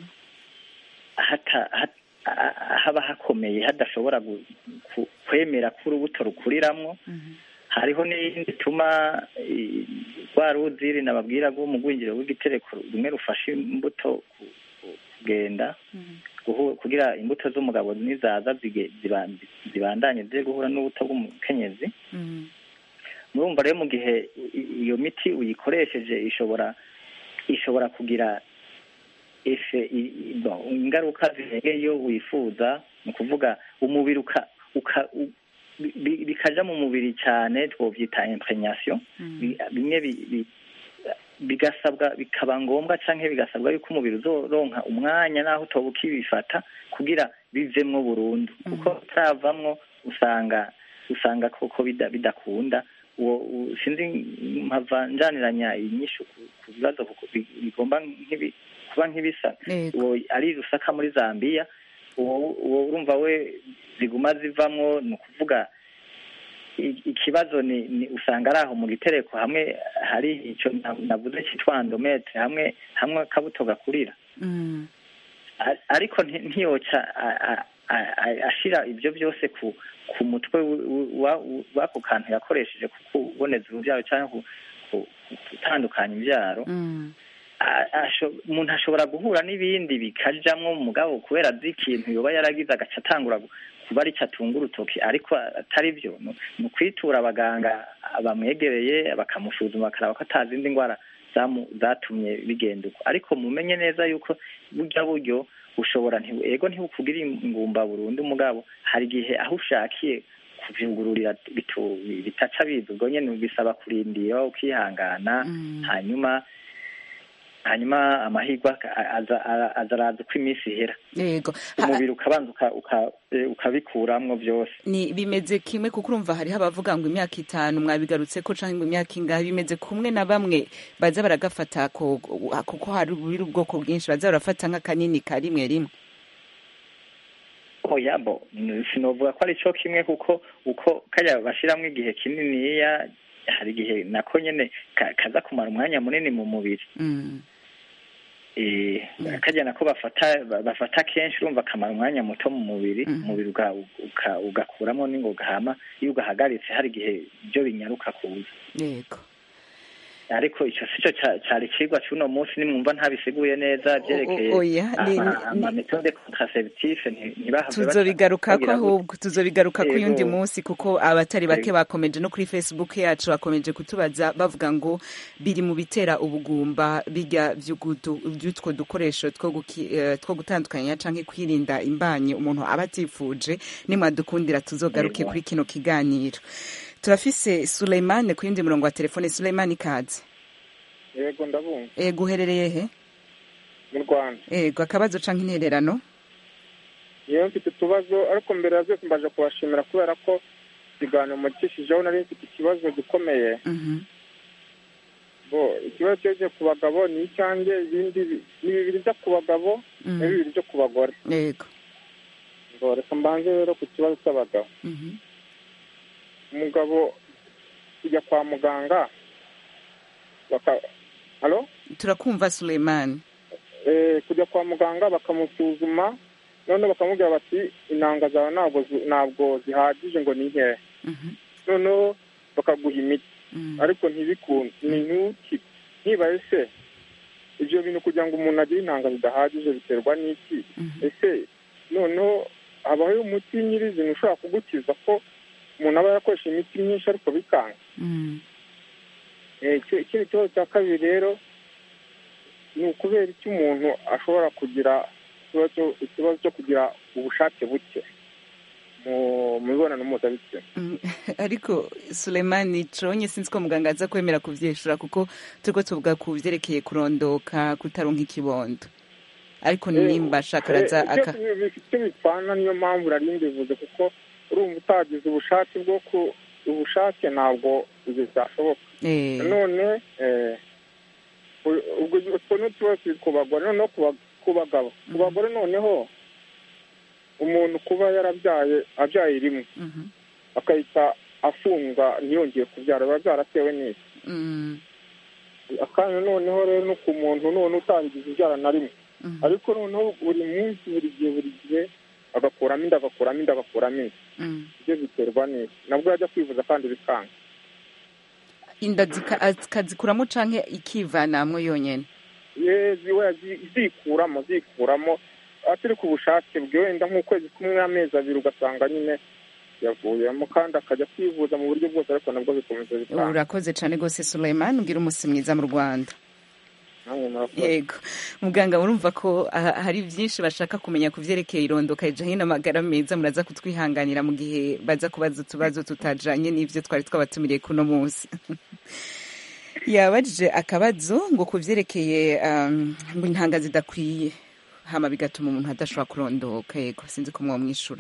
hata hat- a- haba hakomeye hadashobora gu- ku- kwemera ko urubuto rukuriramwo hariho n'iyindi ituma i- rwa ruziri nababwira rwo mu rwinjiro rw'igitereko rumwe rufashe imbuto ku- ku- kugenda guhu- kugira imbuto z'umugabo nizaza zige- ziba- zibandanye ziri guhura n'ubuto bw'umukenyezi murumva rero mu gihe i- iyo miti uyikoresheje ishobora ishobora kugira efe i- i- bon, ingaruka zirengeye iyo wifuza ni ukuvuga umubiri uka uka u- bi- bi- bikaja mu mubiri cyane twovyita impregnation Bi- bimwe bi- bi- bigasabwa bikaba ngombwa canke bigasabwa yuko umubiri uzoronka umwanya naho utoba ukibifata kugira bivemwo burundu kuko utaravamwo usanga usanga koko bida- bidakunda uwo u- sinzi mpava njaniranya inyishu ku ku bibazo kuko bi- bigomba nk'ibi kuba nk'ibisa uwo ari rusaka muri zambiya uwo uwo urumva we ziguma zivamwo ni ukuvuga i- ikibazo ni, ni usanga ari aho mu gitereko hamwe hari ico na- navuze citwa endometre hamwe hamwe akabuto gakurira Ar- ariko nti- ntiyoca a- a- a- a- ashira ibyo byose ku ku mutwe w- w- wa- w'ako kantu yakoresheje ku kuboneza urubyaro cyangwa ku- ku- ku- gutandukanya imbyaro a- asho- umuntu ashobora guhura n'ibindi bikajamwo mugabo kubera azi ikintu yoba yaragize agaca atangura gu- kuba ari cyo atunga urutoki ariko atari byo ni ni ukwitura abaganga bamwegereye bakamusuzuma bakaraba ko ata zindi ndwara zamu- zatumye bigenda uko ariko mumenye neza yuko burya buryo ushobora nti- ego ntibukugire ingumba burundu mugabo hari igihe aho ushakiye kuvyugururira bitu- bitaca biza ubwo nyene bisaba kurindira ukihangana hanyuma hanyuma amahirwe aka- aza aza- aza araza uko iminsi ihera
yego
umubiri ukabanza uka- uka- eh, ukabikuramwo byose
ni bimeze kimwe kuko urumva hariho abavuga ngo imyaka itanu mwabigarutse ko canke ngo imyaka ingahe bimeze kumwe na bamwe baza baragafata ko- kuko hari buri ubwoko bwinshi baza barafata nk'akanini ka rimwe rimwe
oya bo n- sinovuga ko ari cyo kimwe kuko uko kajya bashiramwo igihe kininiya hari igihe nako nyene ka- kaza kumara umwanya munini mu mubiri
Mm.
eh kajya nako bafata ba- bafata kenshi urumva kamara umwanya muto mu mubiri umubiri uga- uka- ugakuramo n'ingoga hama iyo ugahagaritse hari igihe byo binyaruka kuza
yego
ariko ico sico ca- cari cigwa c'uno munsi nimwumva ntabisiguye neza vyerekeye
O- oya, ni-
ama-
ni-
amametode contraceptif nti- ntibahave baca-
tuzobigarukako
bagira gutya.
ahubwo tuzobigarukako
Yego.
uyundi munsi kuko abatari bake
Yego.
bakomeje no kuri facebook yacu bakomeje kutubaza bavuga ngo biri mu bitera ubugumba bijya vy'ugudu- vy'utwo dukoresho two guki- eh, two gutandukanya canke kwirinda imbanyi umuntu aba atifuje nimwadukundira tuzogaruke
Yego.
kuri kino kiganiro turafise Suleimane ku yindi murongo wa telefone Suleimane ikaze
yego ndabumva
ego uherereye he
mu rwanda
ego akabazo canke intererano
yewe mfite utubazo ariko mbere ya byose mbaje kubashimira kubera ko ikiganiro mukishijeho nari mfite ikibazo gikomeye
Mhm.
bo ikibazo cyerekeye ku bagabo ni icyanjye ibindi bi- ni bibiri byo ku bagabo
Mhm.
na bibiri byo ku bagore
yego
ngo reka mbanze rero ku kibazo cy'abagabo
Mhm.
umugabo kujya kwa muganga baka halo
turakumva Suleimane
eh, kujya kwa muganga bakamusuzuma noneho bakamubwira bati intanga zawe ntabwo zi- ntabwo zihagije ngo ni nkeya noneho bakaguha imiti ariko ntibikunde ni ntuki ntibaye se ibyo bintu kugira ngo umuntu agire intanga zidahagije biterwa n'iki ese noneho habaho umuti nyirizina ushobora kugukiza ko umuntu aba yakoresha imiti myinshi ariko bikanga Eh, iki- ikindi kibazo cya kabiri rero ni ukubera icyo umuntu ashobora kugira ikibazo ikibazo cyo kugira ubushake buke mu mu mibonano mpuzabitsina
Mm, ariko Suleimani conye sinzi ko muganga aza kwemera kuvyishura kuko turiko tuvuga ku vyerekeye kurondoka kutaronka ikibondo ariko nimba ashaka araza
Eh,
aka
byose bifite icyo bipfana niyo mpamvu nari mbivuze kuko urumva utagize ubushake bwo ku ubushake ntabwo ibyo byashoboka
Eh.
none eh, u- ubwo utwo ni utubazo turi ku bagore noneho ku ba- ku bagabo ku bagore noneho umuntu kuba yarabyaye abyaye rimwe akahita afunga ntiyongeye kubyara biba byaratewe n'iki
Mm,
akanya noneho rero no ku muntu none utangiza ibyara na rimwe ariko noneho buri munsi buri gihe buri gihe agakuramo inda agakuramo inda agakuramo inda
mm.
ibyo biterwa n'iki nabwo yajya kwivuza kandi bikanga
inda zika- akazikuramo canke ikivanamwo yonyene
ye ziwe zi- zikuramo zikuramo atari ku bushake bwe wenda nk'ukwezi kumwe amezi abiri ugasanga nyine yavuyemo kandi akajya kwivuza mu buryo bwose ariko nabwo bikomeza bikanga
urakoze cane gose Suleimani ugira umusi mwiza mu Rwanda
namwe murakoze
yego muganga murumva ko ah, hari byinshi bashaka kumenya ku vyerekeye irondoka rijanye n'amagara meza muraza kutwihanganira mu gihe baza kubaza utubazo tutajanye n'ivyo twari twabatumiriye kuno munsi yabajije akabazo ngo ku vyerekeye um, ngo intanga zidakwiye hama bigatuma umuntu adashobora kurondoka yego sinzi ko mwomwishura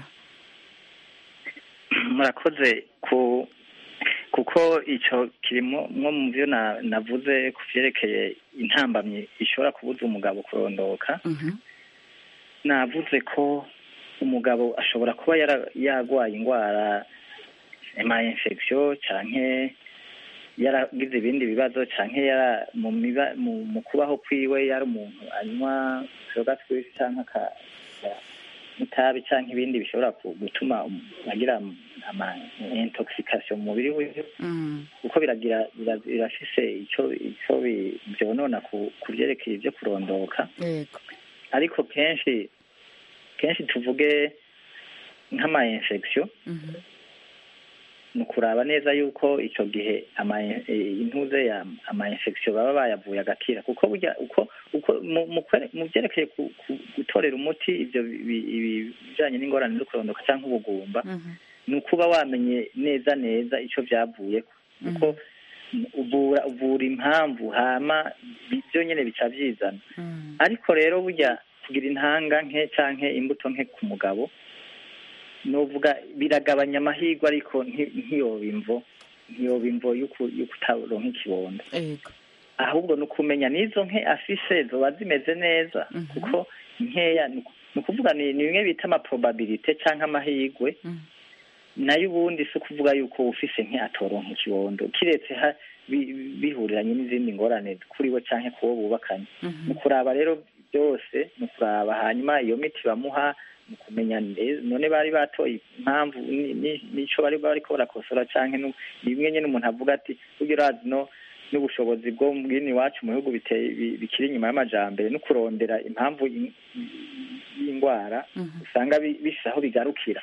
murakoze ku kuko icyo kirimo nko mu byo na- navuze ku byerekeye intambamyi ishobora kubuza umugabo kurondoka navuze ko umugabo ashobora kuba yara- yarwaye indwara ama infection canke yaragize ibindi bibazo canke yara mu miba mu, mu kubaho kwiwe yari umuntu anywa inzoga twinshi canke aka- nk'itabi cyangwa ibindi bishobora ku- gutuma um- agira ama intoxication mu mubiri wiwe kuko biragira bira- birafise icyo icyo bi- byonona ku ku byerekeye ibyo kurondoka
yego
ariko kenshi kenshi tuvuge nk'ama infection ni ukuraba neza yuko icyo gihe ama eh, intuze ya ama infection baba bayavuye agakira kuko burya uko uko mu- mu kwere- mu byerekeye ku- ku- gutorera umuti ibyo bi- bi- ibi- bijanye n'ingorane zo kurondoka cyangwa ubugumba ni ukuba wamenye neza neza icyo byavuye kuko uvura uvura impamvu hama byo nyine bica byizana ariko rero burya kugira intanga nke canke imbuto nke ku mugabo novuga biragabanya amahirwe ariko nti- ntiyoba imvo ntiyoba imvo y'uku- y'ukutaronka ikibondo
yego
ahubwo ni ukumenya n'izo nke afise zoba zimeze neza kuko nkeya ni uku- ni ukuvuga ni ni bimwe bita amaprobabilite canke amahirwe nayo ubundi si ukuvuga yuko ufise nke atoronka ikibondo kiretse ha bi- bihuriranye n'izindi ngorane kuri we canke kuwo bubakanye ni ukuraba rero byose ni ukuraba hanyuma iyo miti bamuha ni ukumenya nde- none bari batoye impamvu ni- ni- n'ico bari bariko barakosora canke nu- ni bimwe nyene umuntu avuga ati burya urazi no n'ubushobozi bwo bw'ino iwacu mu bihugu biteye bi- bikiri inyuma y'amajambere no kurondera impamvu y- y'indwara usanga bi- bifise aho bigarukira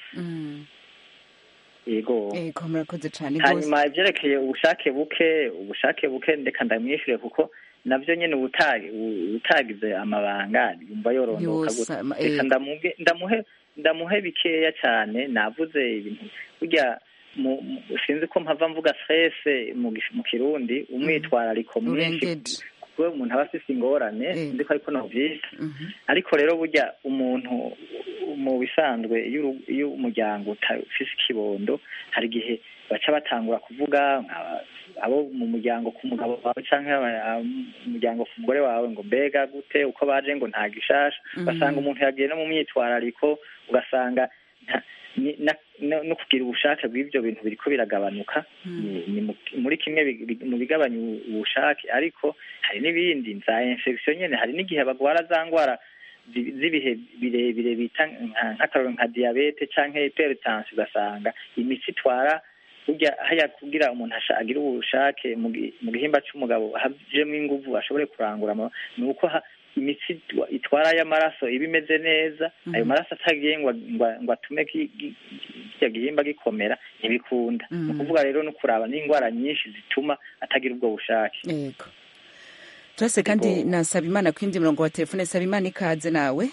yego
yego murakoze cyane rwose
hanyuma ibyerekeye ubushake buke ubushake buke ndeka ndamwishure kuko navyo nyene ubutagi utagize amabanga yumva yorondoka
Yosa,
gute
ma-
reka
eh.
ndamuge ndamuhe ndamuhe bikeya cyane navuze ibintu burya mu- mu- sinzi ko mpava mvuga stress mu gish- mu kirundi umwitwarariko mwinshi
urengeje
kuko umuntu aba afise ingorane sinzi ko ariko novyita ariko rero burya umuntu mu bisanzwe iyo uru- iyo umuryango utafise ikibondo hari igihe baca batangura kuvuga nka- abo mu muryango ku mugabo wawe cyangwa umuryango ku mugore wawe ngo mbega gute uko baje ngo nta gishasha
Mhm.
ugasanga umuntu yagiye no mu myitwarariko ugasanga nta- ni- na- no no kugira ubushake bw'ibyo bintu biriko biragabanuka ni- ni mu- muri kimwe bi- bi- mu bigabanya ubu- ubushake ariko hari n'ibindi za infection nyene hari n'igihe bagwara za ngwara zi- z'ibihe birebire bita nka- nk'akaroro nka diyabete canke hypertension ugasanga imitsi itwara burya haya kugira umuntu asha- agire ubushake mu gi- mu gihimba c'umugabo hajemwo inguvu ashobore kurangura ama- ni uko ha- imitsi itwa- itwara y'amaraso iba imeze neza ayo maraso atagiye ngo ngo- ngo atume ki- gi- kirya gihimba gikomera ntibikunda ni ukuvuga rero no kuraba n'indwara nyinshi zituma atagira ubwo bushake
yego turase kandi nasaba imana ku yindi murongo wa telefone saba imana ikaze nawe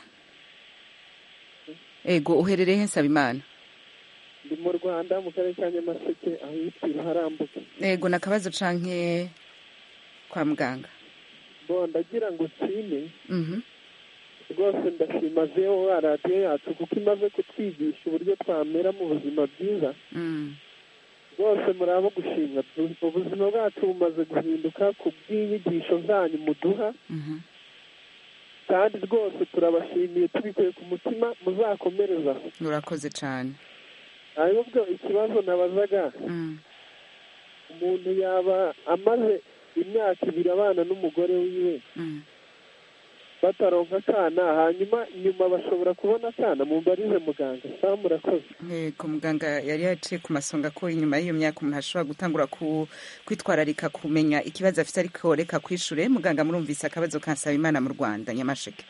ego uherereye he nsaba imana
ndi mu rwanda mu karere ka nyamasheke aho yitwa iruharambuke
ego ni akabazo canke kwa muganga
bo ndagira ngo nshime
Mhm.
rwose ndashima zewo radiyo yacu kuko imaze kutwigisha uburyo twamera mu buzima bwiza
Mm.
rwose muri abo gushimwa Tu- ubuzima bwacu bumaze guhinduka ku bw'inyigisho zanyu muduha
Mhm.
kandi rwose turabashimiye tubikuye ku mutima muzakomereza aho
urakoze cane
ahubwo ikibazo nabazaga
Mm.
umuntu yaba amaze imyaka ibiri abana n'umugore wiwe
Mm.
bataronka akana hanyuma nyuma bashobora kubona akana mumbarize muganga sawa murakoze
Yego muganga yari yaciye ku masonga ko inyuma y'iyo myaka umuntu ashobora gutangura ku, kwitwararika kumenya ikibazo afite ariko reka kwishure muganga murumvise akabazo kansaba imana mu rwanda nyamasheke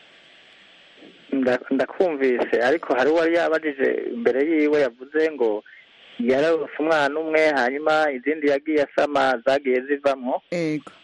Nda- ndakumvise ariko hari uwari yabajije imbere yiwe yavuze ngo yararose umwana umwe hanyuma izindi yagiye asama zagiye zivamwo
ego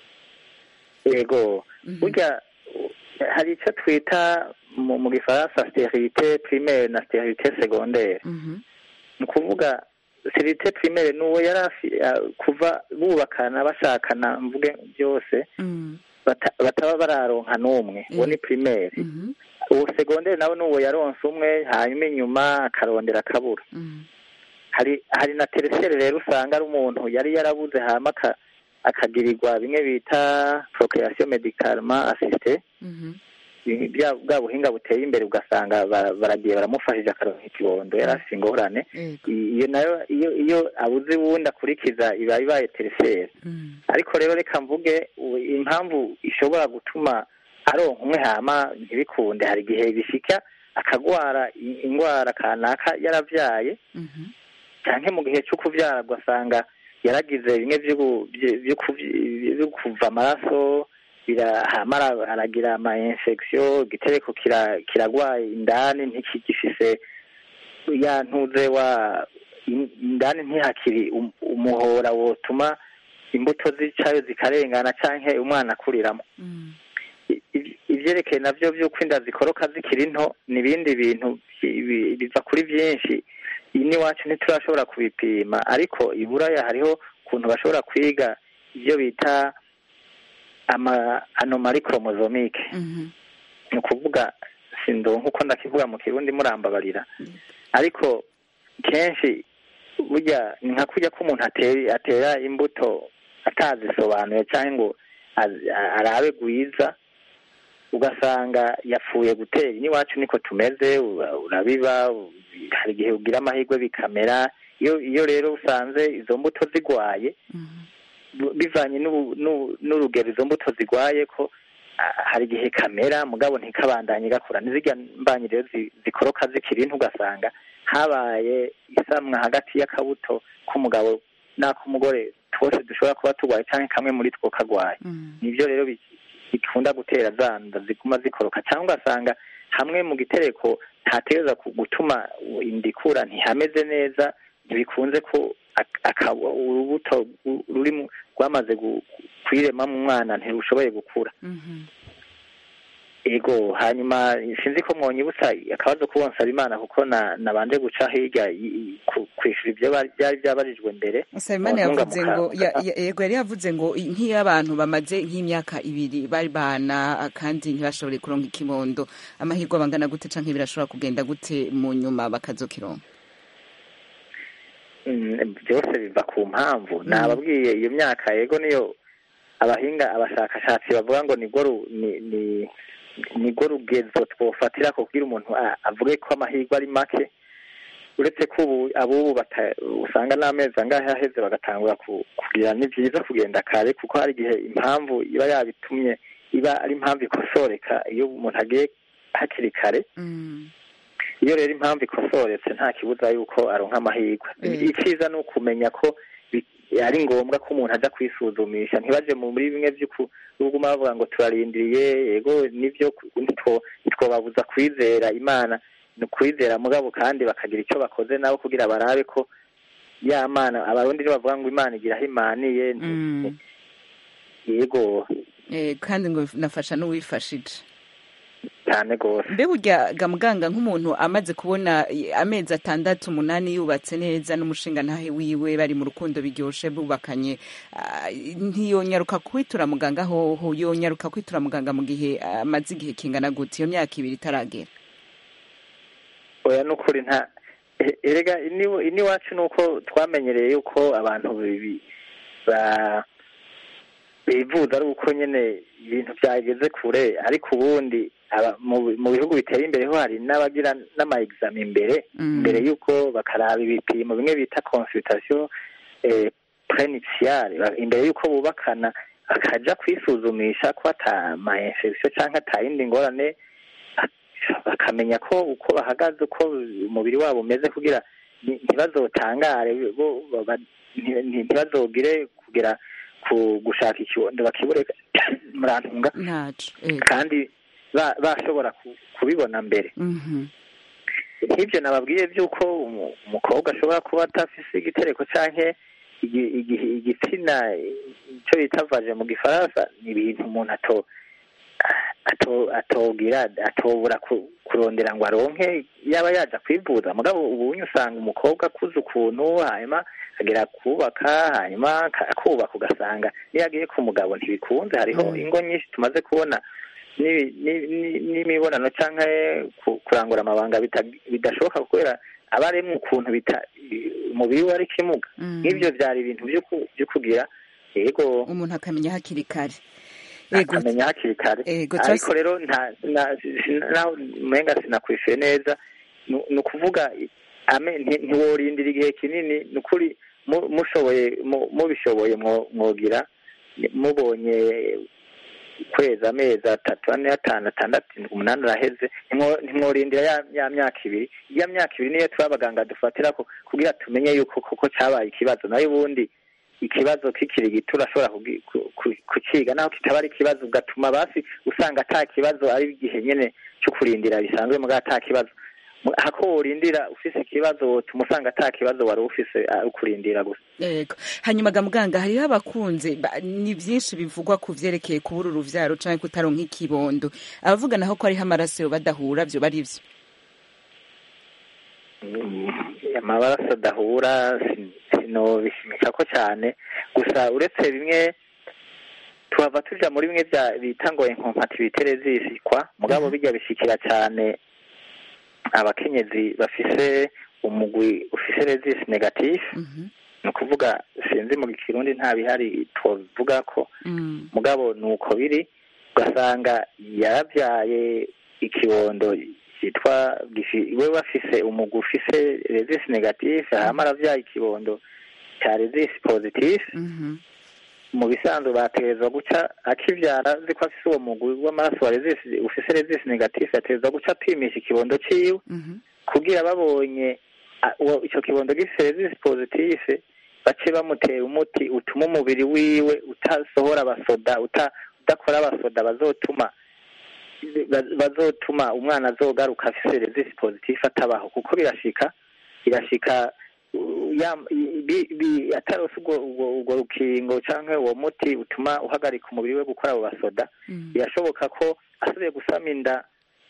yego burya u- hari icyo twita mu mu gifaransa sterilite primaire na sterilite secondaire ni ukuvuga sterilite primaire ni uwo yari afi- a- kuva bubakana bashakana mvuge byose bata- bataba bararonka n'umwe uwo ni primaire uwo segonderi nawe ni uwo yaronse umwe hanyuma inyuma akarondera akabura hari hari na teresere rero usanga ari umuntu yari yarabuze hama aka- akagirirwa bimwe bita procreation medicalement assiste Bi- bya- bwa buhinga buteye imbere ugasanga bara- baragiye baramufashije akaronka ikibondo yari afite ingorane I- iyo nayo iyo iyo abuze uwundi akurikiza iba ibaye teresere ariko rero reka mvuge u- impamvu ishobora gutuma aronka umwe hama ntibikunde hari igihe bishika
akagwara i- indwara kanaka yaravyaye canke mu gihe cyo kuvyara ugasanga yaragize bimwe vyo gu- vyo- vyo kuvi- vyo kuva amaraso birahama ara- aragira ama infection igitereko kira- kiragwaye indani ntikigifise ya ntuze wa in- indani ntihakiri um- umuhora wotuma imbuto zicayo zikarengana canke umwana akuriramo I- i- ivyerekeye navyo vy'uko inda zikoroka zikiri nto ni ibindi bintu bi- bi- biva kuri vyinshi ini wacu ntiturashobora kubipima ariko i buraya hariho ukuntu bashobora kwiga ivyo bita ama anomali chromosomike ni ukuvuga sindonka uko ndakivuga mu kirundi murambabarira ariko kenshi burya ni nka kurya ko umuntu atera atera imbuto atazisobanuye cyangwa ngo az- a- arabe gwiza ugasanga yapfuye gutera n'iwacu niko tumeze ura- urabiba u- hari igihe ugira amahirwe bikamera iyo iyo rero usanze izo mbuto zigwaye bu- bivanye n'ubu- n'u- n'urugero izo mbuto zigwaye ko ah, hari igihe kamera mugabo ntikabandanye gakura nizirya mbanyi rero zi- zikoroka zikiri nto ugasanga habaye isamwa hagati y'akabuto k'umugabo n'ak'umugore twose dushobora kuba turwaye cyangwa kamwe muri two kagwaye nibyo rero bi- bikunda gutera za nda ziguma zikoroka cyangwa ugasanga hamwe mu gitereko ntategereza ku- gutuma inda ikura ntihameze neza ntibikunze ko ak- aka- urubuto ru- ruri mu- rwamaze gu- kwirema mu mwana ntirushoboye gukura ego hanyuma sinzi ko mwonyibutsa akabazo kubonsaba imana kuko na nabanje guca hirya i- i- ku- kwishura ibyo bari- byari byabarijwe mbere
Nsabimana
mu ntunga
yavuze
mu
ngo
ka-
ya- ya- yego yari yavuze ngo i- nk'iyo abantu bamaze nk'imyaka ibiri bari bana kandi ntibashobore kuronka ikibondo amahirwe bangana gute canke birashobora kugenda gute mu nyuma bakazokironka
Mm, byose biva ku mpamvu nababwiye iyo myaka yego niyo abahinga abashakashatsi bavuga ngo nibwo ru- ni- ni- nibwo rugezo twofatira ko kugira umuntu a- avuge ko amahirwe ari make uretse ko ubu abubu bata- usanga n'amezi angahe aheze bagatangura ku- kugira ni byiza kugenda kare kuko hari igihe impamvu iba yabitumye iba ari impamvu ikosoreka iyo umuntu agiye hakiri kare iyo rero impamvu ikosoretse nta kibuza yuko aronka amahirwe icyiza ni ukumenya ko bi- ari ngombwa ko umuntu ajya kwisuzumisha ntibaje mu muri bimwe by'ukuguma bavuga ngo turarindiriye yego nibyo ntitwo- ntitwobabuza kwizera imana ni ukwizera mugabo kandi bakagira icyo bakoze nabo kugira barabe ko ya mana abarundi nibo bavuga ngo imana igira aho imaniye nti- yego
Eh, kandi ngo nafasha n'uwifashije
cyane rwose
mbe burya ga muganga nk'umuntu amaze kubona i- amezi atandatu umunani yubatse neza n'umushinga ntahe wiwe bari mu rukundo biryoshe bubakanye ah, ntiyonyaruka kwitura muganga hoho yonyaruka kwitura muganga mu gihe amaze igihe kingana gute iyo myaka ibiri itaragera
oya ni ukuri nta e- erega ini- iniwacu ni uko twamenyereye yuko abantu bibi- ba- bivuza ari uko nyine ibintu byageze kure ariko ubundi aba- mu mu bihugu biteye imbere ho hari n'abagira n'ama examen imbere
Mm.
mbere yuko bakaraba ibipimo bimwe bita consultation eh, prenuptiale Ba- imbere yuko bubakana bakaja kwisuzumisha ko ata ma infection canke ata yindi ngorane bakamenya ko uko bahagaze uko umubiri wabo umeze kugira nti- ntibazotangare bo- ba- nti- nti- ntibazogire kugira ku gushaka ikibondo bakibure murantunga
ntaco eh.
kandi ba- bashobora ku- kubibona mbere
Mhm.
nk'ibyo nababwiye by'uko umu- umukobwa ashobora kuba atafise igitereko canke igi- igi- igitsina icyo bita vaje mu gifaransa ni ibintu umuntu ato ato- atogira atobura ku- kurondera ngo aronke yaba yaja kwivuza mugabo ubunye usanga umukobwa akuze ukuntu hanyuma agera kubaka hanyuma aka- akubaka ugasanga niyo agiye ku mugabo ntibikunze hariho ingo nyinshi tumaze kubona ni- ni- ni- n'imibonano cyangwa ku- kurangura amabanga bita- bidashoboka kubera aba ari mu kuntu bita umubiri we ari kimuga nk'ibyo byari ibintu byo ku- byo kugira yego
umuntu akamenya hakiri kare Ego.
akamenya hakiri kare
Ego,
ariko
turasi-
rero nta na- sina- naho umenga sinakwishuye neza ni ni ukuvuga ame- nti- ntiworindira igihe kinini ni ukuri mu- mushoboye mu- mubishoboye mwo- mwogira mubonye kwezi amezi atatu ane atanu atandatu umunani araheze ntimworindira ya, ya myaka ibiri ya myaka ibiri niyo tuba abaganga dufatira ko kugira tumenye yuko koko cyabaye ikibazo nayo ubundi ikibazo kikiri gito urashobora kugi- ku- ku- kukiga naho kitaba ari ikibazo ugatuma basi usanga ata kibazo ari igihe nyene cyo kurindira bisanzwe muga ata kibazo Mu- hako worindira ufise ikibazo wotuma usanga ata kibazo wari ufise ari ukurindira gusa
yego hanyuma ga muganga hariho abakunze ba- ni byinshi bivugwa ku vyerekeye kubura uruvyaro canke kutaronka ikibondo abavuga naho ko hariho amaraso yo badahura vyo bari vyo
amabaraso adahura sin- sinobishimisha ko cyane gusa uretse bimwe tuhava tuja muri bimwe bya bita ngo inkompatibilite zisikwa mugabo bijya bishikira cyane abakenyezi bafise umugwi ufise resisi negatif ni ukuvuga sinzi mu kirundi nta bihari twovuga ko mugabo ni uko biri ugasanga yarabyaye ikibondo cyitwa gifi- we bafise umugwi ufise resisi negatif hama aravyaye ikibondo cya resisi positif mu bisanzwe bategerezwa guca akivyara azi ko afise uwo mugwi w'amaraso wa resisi ufise resisi negatif ategerezwa guca apimisha ikibondo ciwe kugira babonye a- uwo- ico kibondo gifise resisi positif bace bamutera umuti utuma umubiri wiwe utasohora abasoda uta- udakora abasoda bazotuma ba- bazotuma umwana azogaruka afise resisi positif atabaho kuko birashika birashika uh, ya- i- bi- bi- atarose ubwo ubwo- ubwo rukingo canke uwo muti utuma uhagarika umubiri we gukora abo basoda birashoboka ko asubiye gusama inda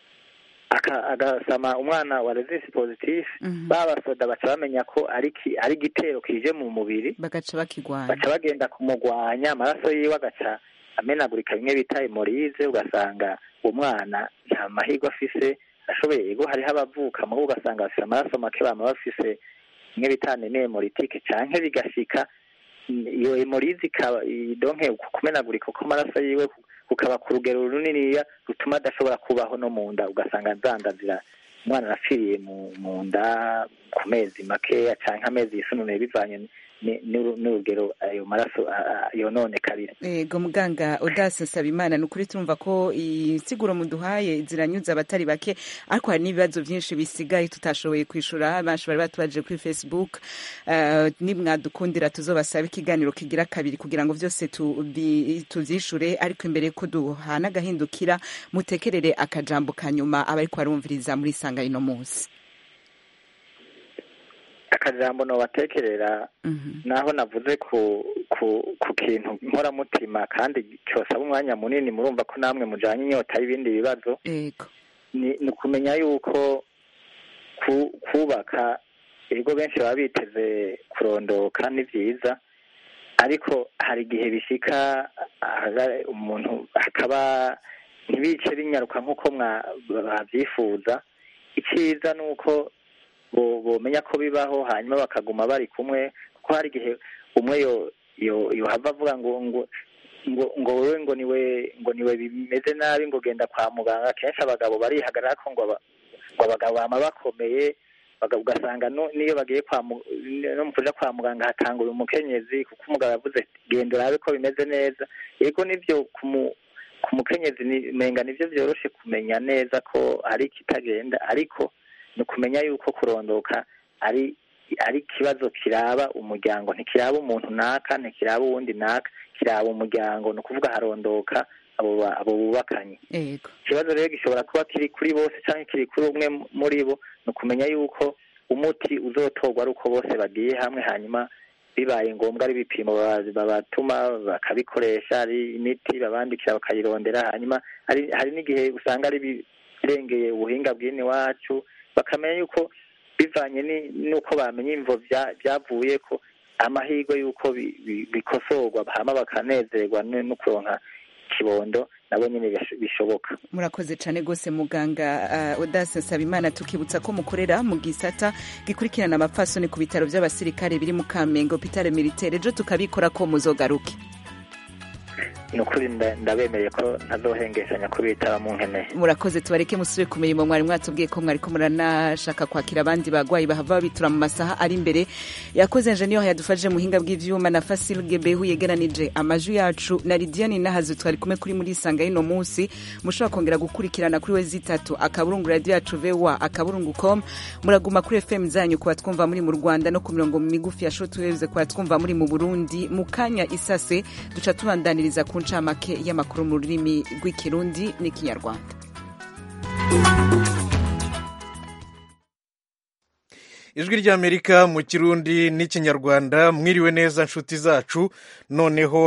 aka- agasama umwana wa resisi positif ba basoda baca bamenya ko ari ki- ari igitero kije mu mubiri
bagaca bakigwanya
baca bagenda kumugwanya amaraso yiwe agaca amenagurika bimwe bita hemorize ugasanga uwo mwana nta mahirwe afise ashoboye yego hariho abavuka mubo ugasanga bafise amaraso make bama bafise bimwe bita aneme hemoritike canke bigashika mm, iyo hemorize ikaba i- donke uku kumenagurika kw'amaraso yiwe ku- kukaba ku rugero runiniya rutuma adashobora kubaho no mu nda ugasanga zandazira umwana arapfiriye mu mu nda ku mezi makeya canke amezi yisununuye bivanye ni- n'uru- n'urugero ayo maraso a- a- yononekarira
Ego muganga Odase Nsabimana ni ukuri turumva ko insiguro muduhaye ziranyuze abatari bake ariko hari n'ibibazo byinshi bisigaye tutashoboye kwishura benshi bari batubaje kuri Facebook uh, nimwadukundira tuzobasaba ikiganiro kigira kabiri kugira ngo vyose tubi- tuvyishure ariko imbere ko duhana agahindukira mutekerere akajambo kanyuma abariko barumviriza muri sanga ino munsi
akajambo nobatekerera naho navuze ku ku ku kintu nkoramutima kandi cyosaba umwanya munini murumva ko namwe mujanye inyota y'ibindi bibazo
Ego
ni ni ukumenya yuko ku- kubaka ibigo benshi baba biteze kurondoka ni byiza ariko hari igihe bishika ahaga- umuntu hakaba ntibice binyaruka nk'uko mwa- babyifuza icyiza ni uko bo- bomenya ko bibaho hanyuma bakaguma bari kumwe kuko hari igihe umwe yo yo yohava avuga ngo ngo ngo ngo wewe ngo niwe ngo niwe bimeze nabi ngo genda kwa muganga kenshi abagabo barihagarara ko ngo aba- ngo abagabo bama bakomeye baga- ugasanga no- niyo bagiye kwa mu- no mu kuja kwa muganga hatangura umukenyezi kuko umugabo yavuze ati, genda urabe ko bimeze neza yego nivyo ku mu- ku mukenyezi ni- menga nivyo vyoroshe kumenya neza ko hari ikitagenda ariko ni ukumenya yuko kurondoka ari ari ikibazo kiraba umuryango ntikiraba umuntu naka ntikiraba uwundi naka kiraba umuryango ni ukuvuga harondoka abo ba- abo bubakanye
Ego
ikibazo rero gishobora kuba kiri kuri bose cyangwa kiri kuri umwe muri bo ni ukumenya yuko umuti uzotorwa ari uko bose bagiye hamwe hanyuma bibaye ngombwa ari ibipimo ba- babatuma bakabikoresha ari imiti babandikira bakayirondera hanyuma hari hari n'igihe usanga ari birengeye ubuhinga bw'ini wacu bakamenya yuko bivanye ni- n'uko bamenya imvo bya- byavuye ko amahirwe y'uko bi- bi- bikosorwa hama bakanezerwa no no kuronka kibondo nabo nyine bish- bishoboka
murakoze cyane rwose muganga uh, Odase Nsabimana tukibutsa ko mukorera mu gisata gikurikirana amapfasoni ku bitaro by'abasirikare biri mu Kamenge hopitale militaire ejo tukabikora ko muzogaruke
ni ukuri nda- ndabemereye ko ntazohengeshanya kubitaba mu nkeneye
murakoze tubareke musubire ku mirimo mwari mwatubwiye ko mwariko muranashaka kwakira abandi bagwayi bahava babitura mu masaha ari imbere yakoze enjeniyeri yadufashije muhinga bw'ivyuma na fasil gebehu yegeranije amajwi yacu na lidiane nahazu twari kumwe kuri muri isanga y'ino munsi mushobora kongera gukurikirana kuri we zitatu akaburungu radio yacu voa akaburungu com muraguma kuri fm zanyu kuba twumva muri mu rwanda no ku mirongo migufi ya shotweve kuba twumva muri mu burundi mu kanya isase duca tubandaniriza ku ncamake y'amakuru mu rurimi rw'ikirundi n'ikinyarwanda
ijwi ry'amerika mu kirundi n'ikinyarwanda mwiriwe neza nshuti zacu noneho